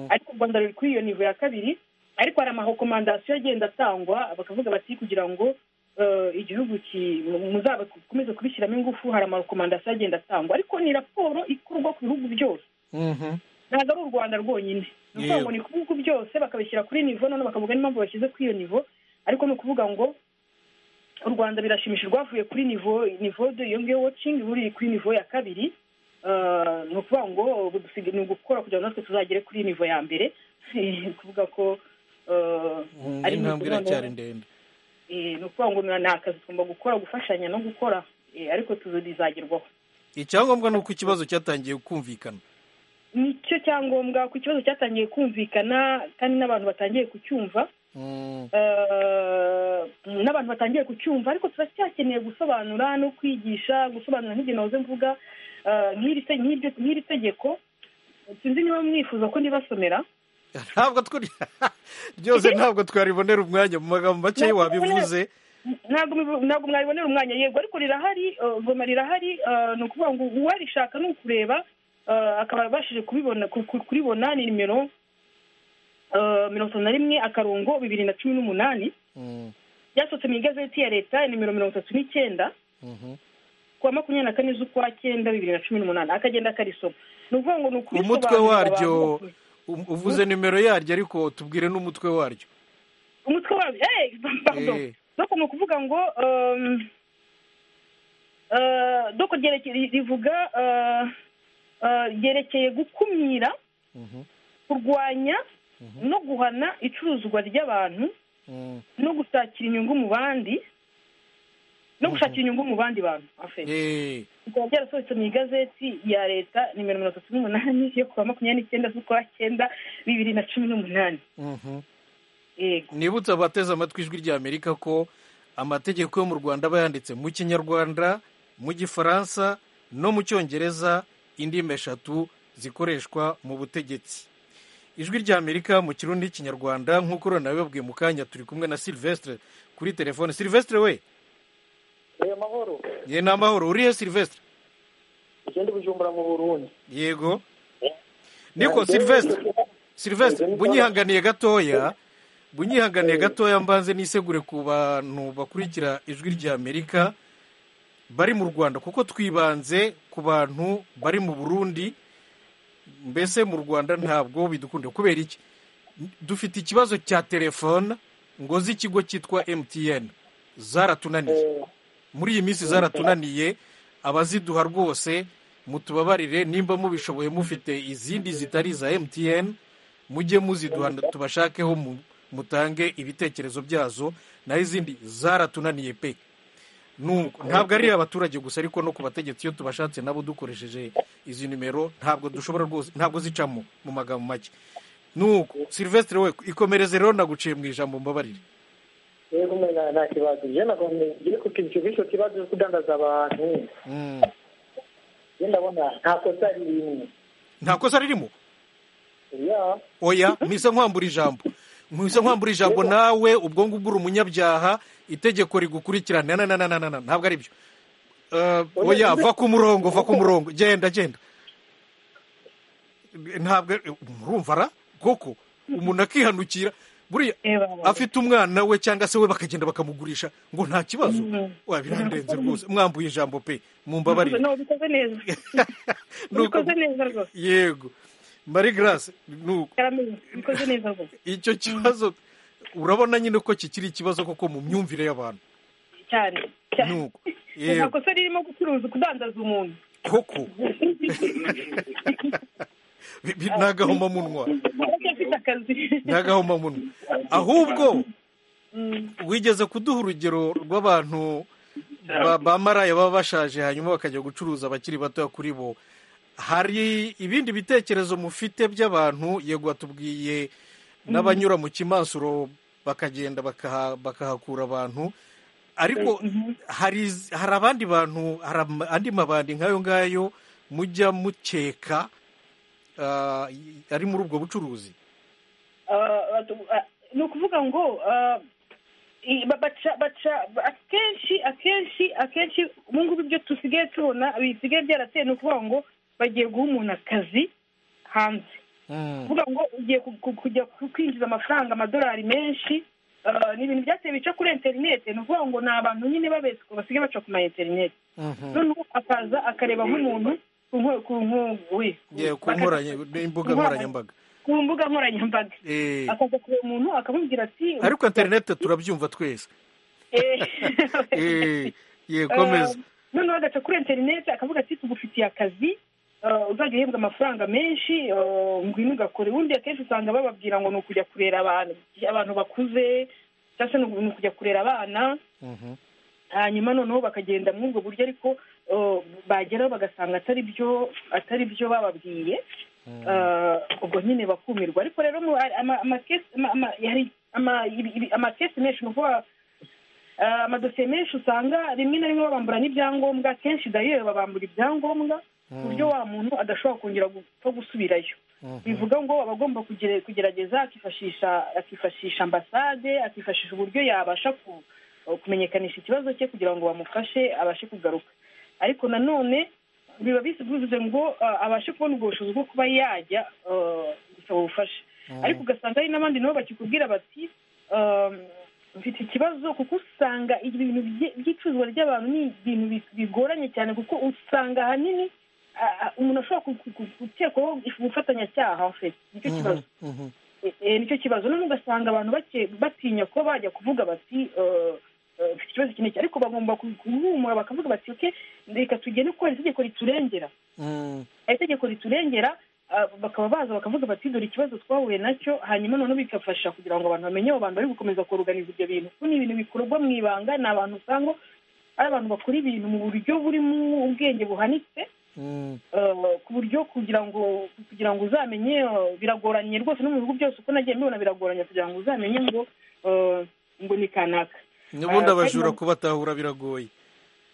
S7: ariko u rwanda ruri kuri iyo nivo ya kabiri ariko hari amahokomandasiyo agenda atangwa bakavuga bati kugira ngo igihugu muzakomeze kubishyiramo ingufu hari amahokomandasiyo agenda atangwa ariko ni raporo ikorwa ku bihugu byose ntabwo ari u rwanda rwonyine ni ukuvuga ngo ni ku bihugu byose bakabishyira kuri nivo noneho bakavuga n'impamvu bashyize kuri iyo nivo ariko ni ukuvuga ngo u rwanda birashimisha rwavuye kuri nivo nivo de iyo ngiyo wocingi buri kuri nivo ya kabiri ni ukuvuga ngo ni ugukora kugira ngo natwe tuzagere kuri nivo ya mbere ni ukuvuga ko
S1: ari intambwe iracyari ndende
S7: ni ukuvuga ngo ni akazi tugomba gukora gufashanya no gukora ariko tuzagerwaho
S1: icyangombwa ni uko ikibazo cyatangiye kumvikana
S7: nicyo cyangombwa ku kibazo cyatangiye kumvikana kandi n'abantu batangiye kucyumva n'abantu batangiye kucyumva ariko turacyakeneye gusobanura no kwigisha gusobanura nk'igihe nahoze mvuga nk'iri tegeko sinzi niba mwifuza ko ndibasomera
S1: ntabwo twari byose ntabwo twaribonera umwanya mu magambo make wabivuze
S7: ntabwo mwaribonera umwanya yego ariko rirahari goma rirahari ni ukuvuga ngo uwarishaka ni ukureba akaba abashije kubibona kuribona ni nimero mirongo itatu na rimwe akarongo bibiri na cumi n'umunani byasohotse mu igazeti ya leta nimero mirongo itatu n'icyenda ku wa makumyabiri na kane z'ukwa cyenda bibiri na cumi n'umunani akagenda akarisoma ni ukuvuga ngo ni ukurisobanurira
S1: umutwe waryo uvuze nimero yaryo ariko tubwire n'umutwe waryo
S7: umutwe waryo doko ni ukuvuga ngo doko rivuga ryerekeye gukumira kurwanya no guhana icuruzwa ry'abantu no gushakira inyungu mu bandi no gushakira inyungu mu bandi bantu bikaba byarasohotse mu igazeti ya leta nimero mirongo itatu n'umunani yo ku wa makumyabiri n'icyenda z'ukwa cyenda bibiri na cumi n'umunani
S1: nibutse abateze amatwi ijwi rya amerika ko amategeko yo mu rwanda aba yanditse mu kinyarwanda mu gifaransa no mu cyongereza indimi eshatu zikoreshwa mu butegetsi ijwi rya amerika mu kirundi n'ikinyarwanda nk'uko urabona nawe babwiye mu kanya turi kumwe na silvestre kuri telefone silvestre we
S5: ni amahoro
S1: ye ni amahoro urihe silvestre
S5: ikindi bujumbura mu burundi
S1: yego niko silvestre silvestre bunyihanganiye gatoya bunyihanganiye gatoya mbanze nisegure ku bantu bakurikira ijwi rya amerika bari mu rwanda kuko twibanze ku bantu bari mu burundi mbese mu rwanda ntabwo bidukunda kubera iki dufite ikibazo cya telefone ngo z'ikigo cyitwa mtn zaratunaniye muri iyi minsi zaratunaniye abaziduha rwose mutubabarire nimba mubishoboye mufite izindi zitari iza mtn mujye muziduha tubashakeho mutange ibitekerezo byazo naho izindi zaratunaniye pe ntabwo ari abaturage gusa ariko no ku bategetsi iyo tubashatse nabo dukoresheje izi nimero ntabwo dushobora rwose ntabwo zicamo mu magambo make nuko silvestre we ikomereze rero naguciye mu ijambo mbabarire
S5: yego nta kibazo njye nabonye ngiri kukinisha icyo kibazo cyo kudandaza abantu njye ndabona nta kosa ririmo
S1: nta kosa ririmo
S5: oya
S1: oya mpise nkwambura ijambo mpise nkwambura ijambo nawe ubwo ngubwo uri umunyabyaha itegeko rigukurikirana na na na na ntabwo ari byo oya va ku murongo va ku murongo genda genda ntabwo murumva ara koko umuntu akihanukira buriya afite umwana we cyangwa se we bakagenda bakamugurisha ngo nta kibazo wabirandenze rwose mwambuye ijambo pe mumbabarire
S7: ubikoze neza rwose
S1: yego marie grace
S7: ubikoze neza rwose
S1: icyo kibazo urabona nyine ko kikiri ikibazo koko mu myumvire y'abantu
S7: cyane cyane
S1: nuko
S7: nta kosa ririmo gucuruza kudandaza umuntu
S1: koko Bi- bi- ni agahomamunwa
S7: aracyafite akazi
S1: ni agahomamunwa ahubwo wigeze kuduha urugero rw'abantu ba- bamaraye baba bashaje hanyuma bakajya gucuruza abakiri batoya kuri bo hari ibindi bitekerezo mufite by'abantu yego watubwiye n'abanyura mu kimansuro bakagenda bakaha- bakahakura abantu ariko hari iz- hari abandi bantu hari ama- andi mabandi nk'ayo ngayo mujya mukeka ah, y- ari muri ubwo bucuruzi
S7: Ah, ah, ni ukuvuga ngo ah, i- ba- baca baca ba- akenshi akenshi akenshi ubu ngubu ibyo dusigaye tubona bisigaye byarateye ni ukuvuga ngo bagiye guha umuntu akazi hanze
S1: Mm.
S7: kuvuga ngo ugiye ku- ku- kujya ku- kwinjiza amafaranga amadolari menshi ah, ni ibintu byatewe bica kuri interineti ni ukuvuga ngo ni abantu nyine babeswe basigaye baca ku ma interineti
S1: Mhm.
S7: noneho akaza akareba nk'umuntu ku nko- ku nko- we.
S1: Yeah, ku nkoranya- imbuga nkoranyambaga
S7: ku mbuga nkoranyambaga
S1: Eh,
S7: akaza kureba umuntu akamubwira ati
S1: ariko interinete turabyumva twese
S7: Eh,
S1: Eh, ye komeza
S7: eh, noneho agaca kuri interineti akavuga ati tugufitiye akazi eh, uzajya uhembwa amafaranga menshi eh, ngwino ugakora ubundi akenshi usanga bababwira ngo ni ukujya kurera abantu abantu bakuze cyangwa se ni uku- ni ukujya kurera abana
S1: Mhm.
S7: hanyuma noneho bakagenda muri ubwo buryo ariko eh, bageraho bagasanga atari byo atari byo bababwiye Eh, ubwo nyine bakumirwa ariko rero mu- ama- amakesi- ama- ama- hari ama- ibi- ibi- amakesi menshi ni ukuvuga eh, amadosiye menshi usanga rimwe na rimwe babambura n'ibyangombwa kenshi dayeri babambura ibyangombwa ku buryo wa muntu adashobora kongera gupfa gusubirayo bivuga ngo aba agomba kugere- kugerageza akifashisha akifashisha ambasade akifashisha uburyo yabasha ku- kumenyekanisha ikibazo cye kugira ngo bamufashe abashe kugaruka ariko nanone biba bis- bivuze ngo ah, abashe kubona ubwo bushobozi bwo kuba yajya ah, gusaba ubufasha ariko ugasanga hari n'abandi nabo bakikubwira bati ah, mfite ikibazo kuko usanga ibintu bye- by'icuruzwa ry'abantu ni ibintu bi- bigoranye cyane kuko usanga ahanini ah, ah, umuntu ashobora ku- ku- ku- gukekwaho ubufatanyacyaha afite nicyo kibazo
S1: Mhm.
S7: Eh, eh, nicyo kibazo noneho ugasanga abantu bake- batinya ko bajya kuvuga bati eh, eh, mfite ikibazo iki n'iki ariko bagomba ku- guhumura bakavuga bati oke reka tugene kuko hari itegeko riturengera
S1: Mm.
S7: hari itegeko riturengera ah, bakaba baza bakavuga bati dore ikibazo twahuye nacyo hanyuma noneho bigafasha kugira ngo abantu bamenye abo bantu bari gukomeza kuruganiza ibyo bintu kuko ni ibintu bikorwa mu ibanga ni abantu usanga ari abantu bakora ibintu mu buryo burimo ubwenge buhanitse
S1: Mm.
S7: eh, ku buryo kugira ngo kugira ngo uzamenye eh, biragoranye rwose no mu bihugu byose uko nagiye mbibona biragoranye kugira ngo uzamenye ngo eh, ngo ni kanaka
S1: n'ubundi
S7: Ah,
S1: abajura
S7: ariko-
S1: kubatahura biragoye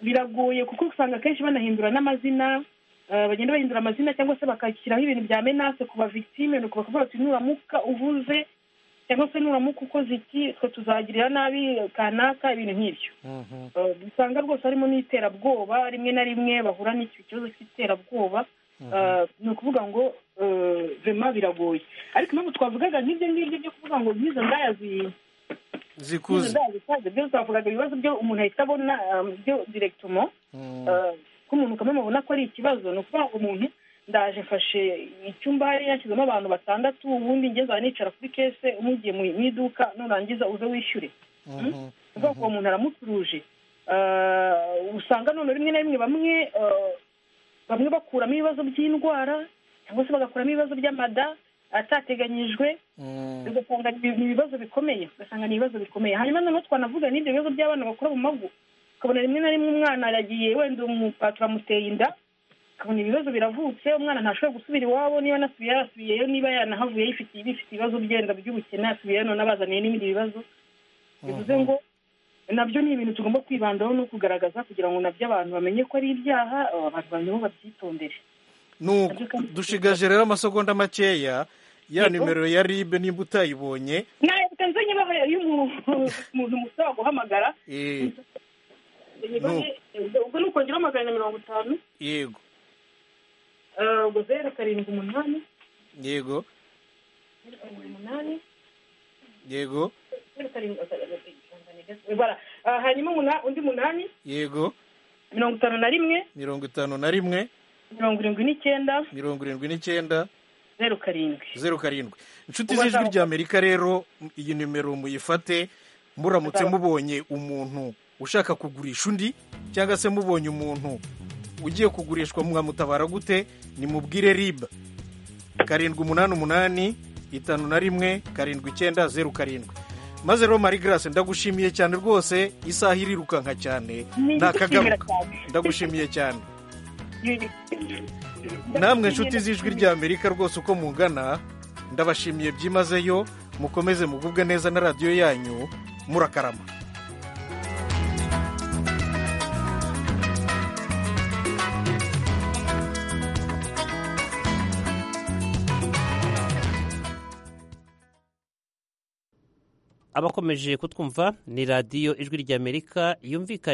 S7: biragoye kuko usanga akenshi banahindura n'amazina eh, bagenda bahindura amazina cyangwa se bakashyiraho ibintu bya menase ku bavictime nuko bakavuga bati nuramuka uvuze cyangwa se nuramuka ukoze iki twe tuzagirira nabi kanaka ibintu nk'ibyo
S1: Mhm.
S7: Eh, usanga rwose harimo n'iterabwoba rimwe na rimwe bahura n'icyo kibazo cy'iterabwoba Eh, ni ukuvuga ngo eh, vema biragoye ariko impamvu twavugaga nk'ibyo ngibyo byo kuvuga ngo nk'izo ndaya zi- nk'izo
S1: zikuze
S7: ndaya zikaze byo twavugaga ibibazo byo umuntu ahita abona eh, byo direkitomo
S1: Mm.
S7: Eh, ko umuntu kamwe mubona ko ari ikibazo ni ukuvuga ngo umuntu ndaje mfashe icyumba hari yashyizemo abantu batandatu ubundi ngeze aha nicara kuri kese umugiye mu mu iduka nurangiza uze wishyure
S1: Mhm.
S7: ubwoko uwo muntu aramucuruje Eh, usanga none rimwe na rimwe bamwe eh, bamwe bakuramo ibibazo by'indwara cyangwa se bagakuramo ibibazo by'amada atateganyijwe
S1: Mm.
S7: ugasanga ni ni ibibazo bikomeye ugasanga ni ibibazo bikomeye hanyuma noneho twanavuga n'ibyo bibazo by'abana bakura mu mago ukabona rimwe na rimwe umwana aragiye wenda umupaturo amuteye inda ukabona ibibazo biravutse umwana ntashobora gusubira iwabo niba anasubiye yarasubiyeyo niba yanahavuye yifitiye bifite ibibazo byenda by'ubukene yasubiyeyo none abazaniye n'ibindi bibazo bivuze ngo nabyo ni ibintu tugomba kwibandaho no kugaragaza kugira ngo nabyo abantu bamenye ko ari ibyaha aba abantu bamenyeho babyitondere
S1: nuko dushigaje rero amasegonda makeya ya nimero ya ribe nimba utayibonye
S7: ntabwo nzanye ibaha y'umuntu musaba guhamagara
S1: Eh,
S7: ubwo ni ukongeraho magana na mirongo itanu
S1: yego
S7: eh, ubwo zeru karindwi umunani
S1: yego
S7: zeru karindwi umunani
S1: yego
S7: zeru karindwi eh, bara. Ah, hanyuma umuna- undi munani
S1: yego
S7: mirongo itanu na rimwe
S1: mirongo itanu na rimwe
S7: mirongo irindwi n'icyenda
S1: mirongo irindwi n'icyenda
S7: zeru karindwi
S1: zeru karindwi inshuti z'ijwi ry'amerika rero iyi nimero muyifate muramutse mubonye umuntu ushaka kugurisha undi cyangwa se mubonye umuntu ugiye kugurishwa mwamutabara gute nimubwire ribu karindwi umunani umunani itanu na rimwe karindwi icyenda zeru karindwi maze rero mari garase ndagushimiye cyane rwose isaha irirukanka cyane nta kagaruka ndagushimiye cyane namwe inshuti z'ijwi ry'amerika rwose uko mungana ndabashimiye byimazeyo mukomeze mugubwe neza na radiyo yanyu murakarama
S8: abakomeje kutwumva ni radiyo ijwi ry'amerika yumvikana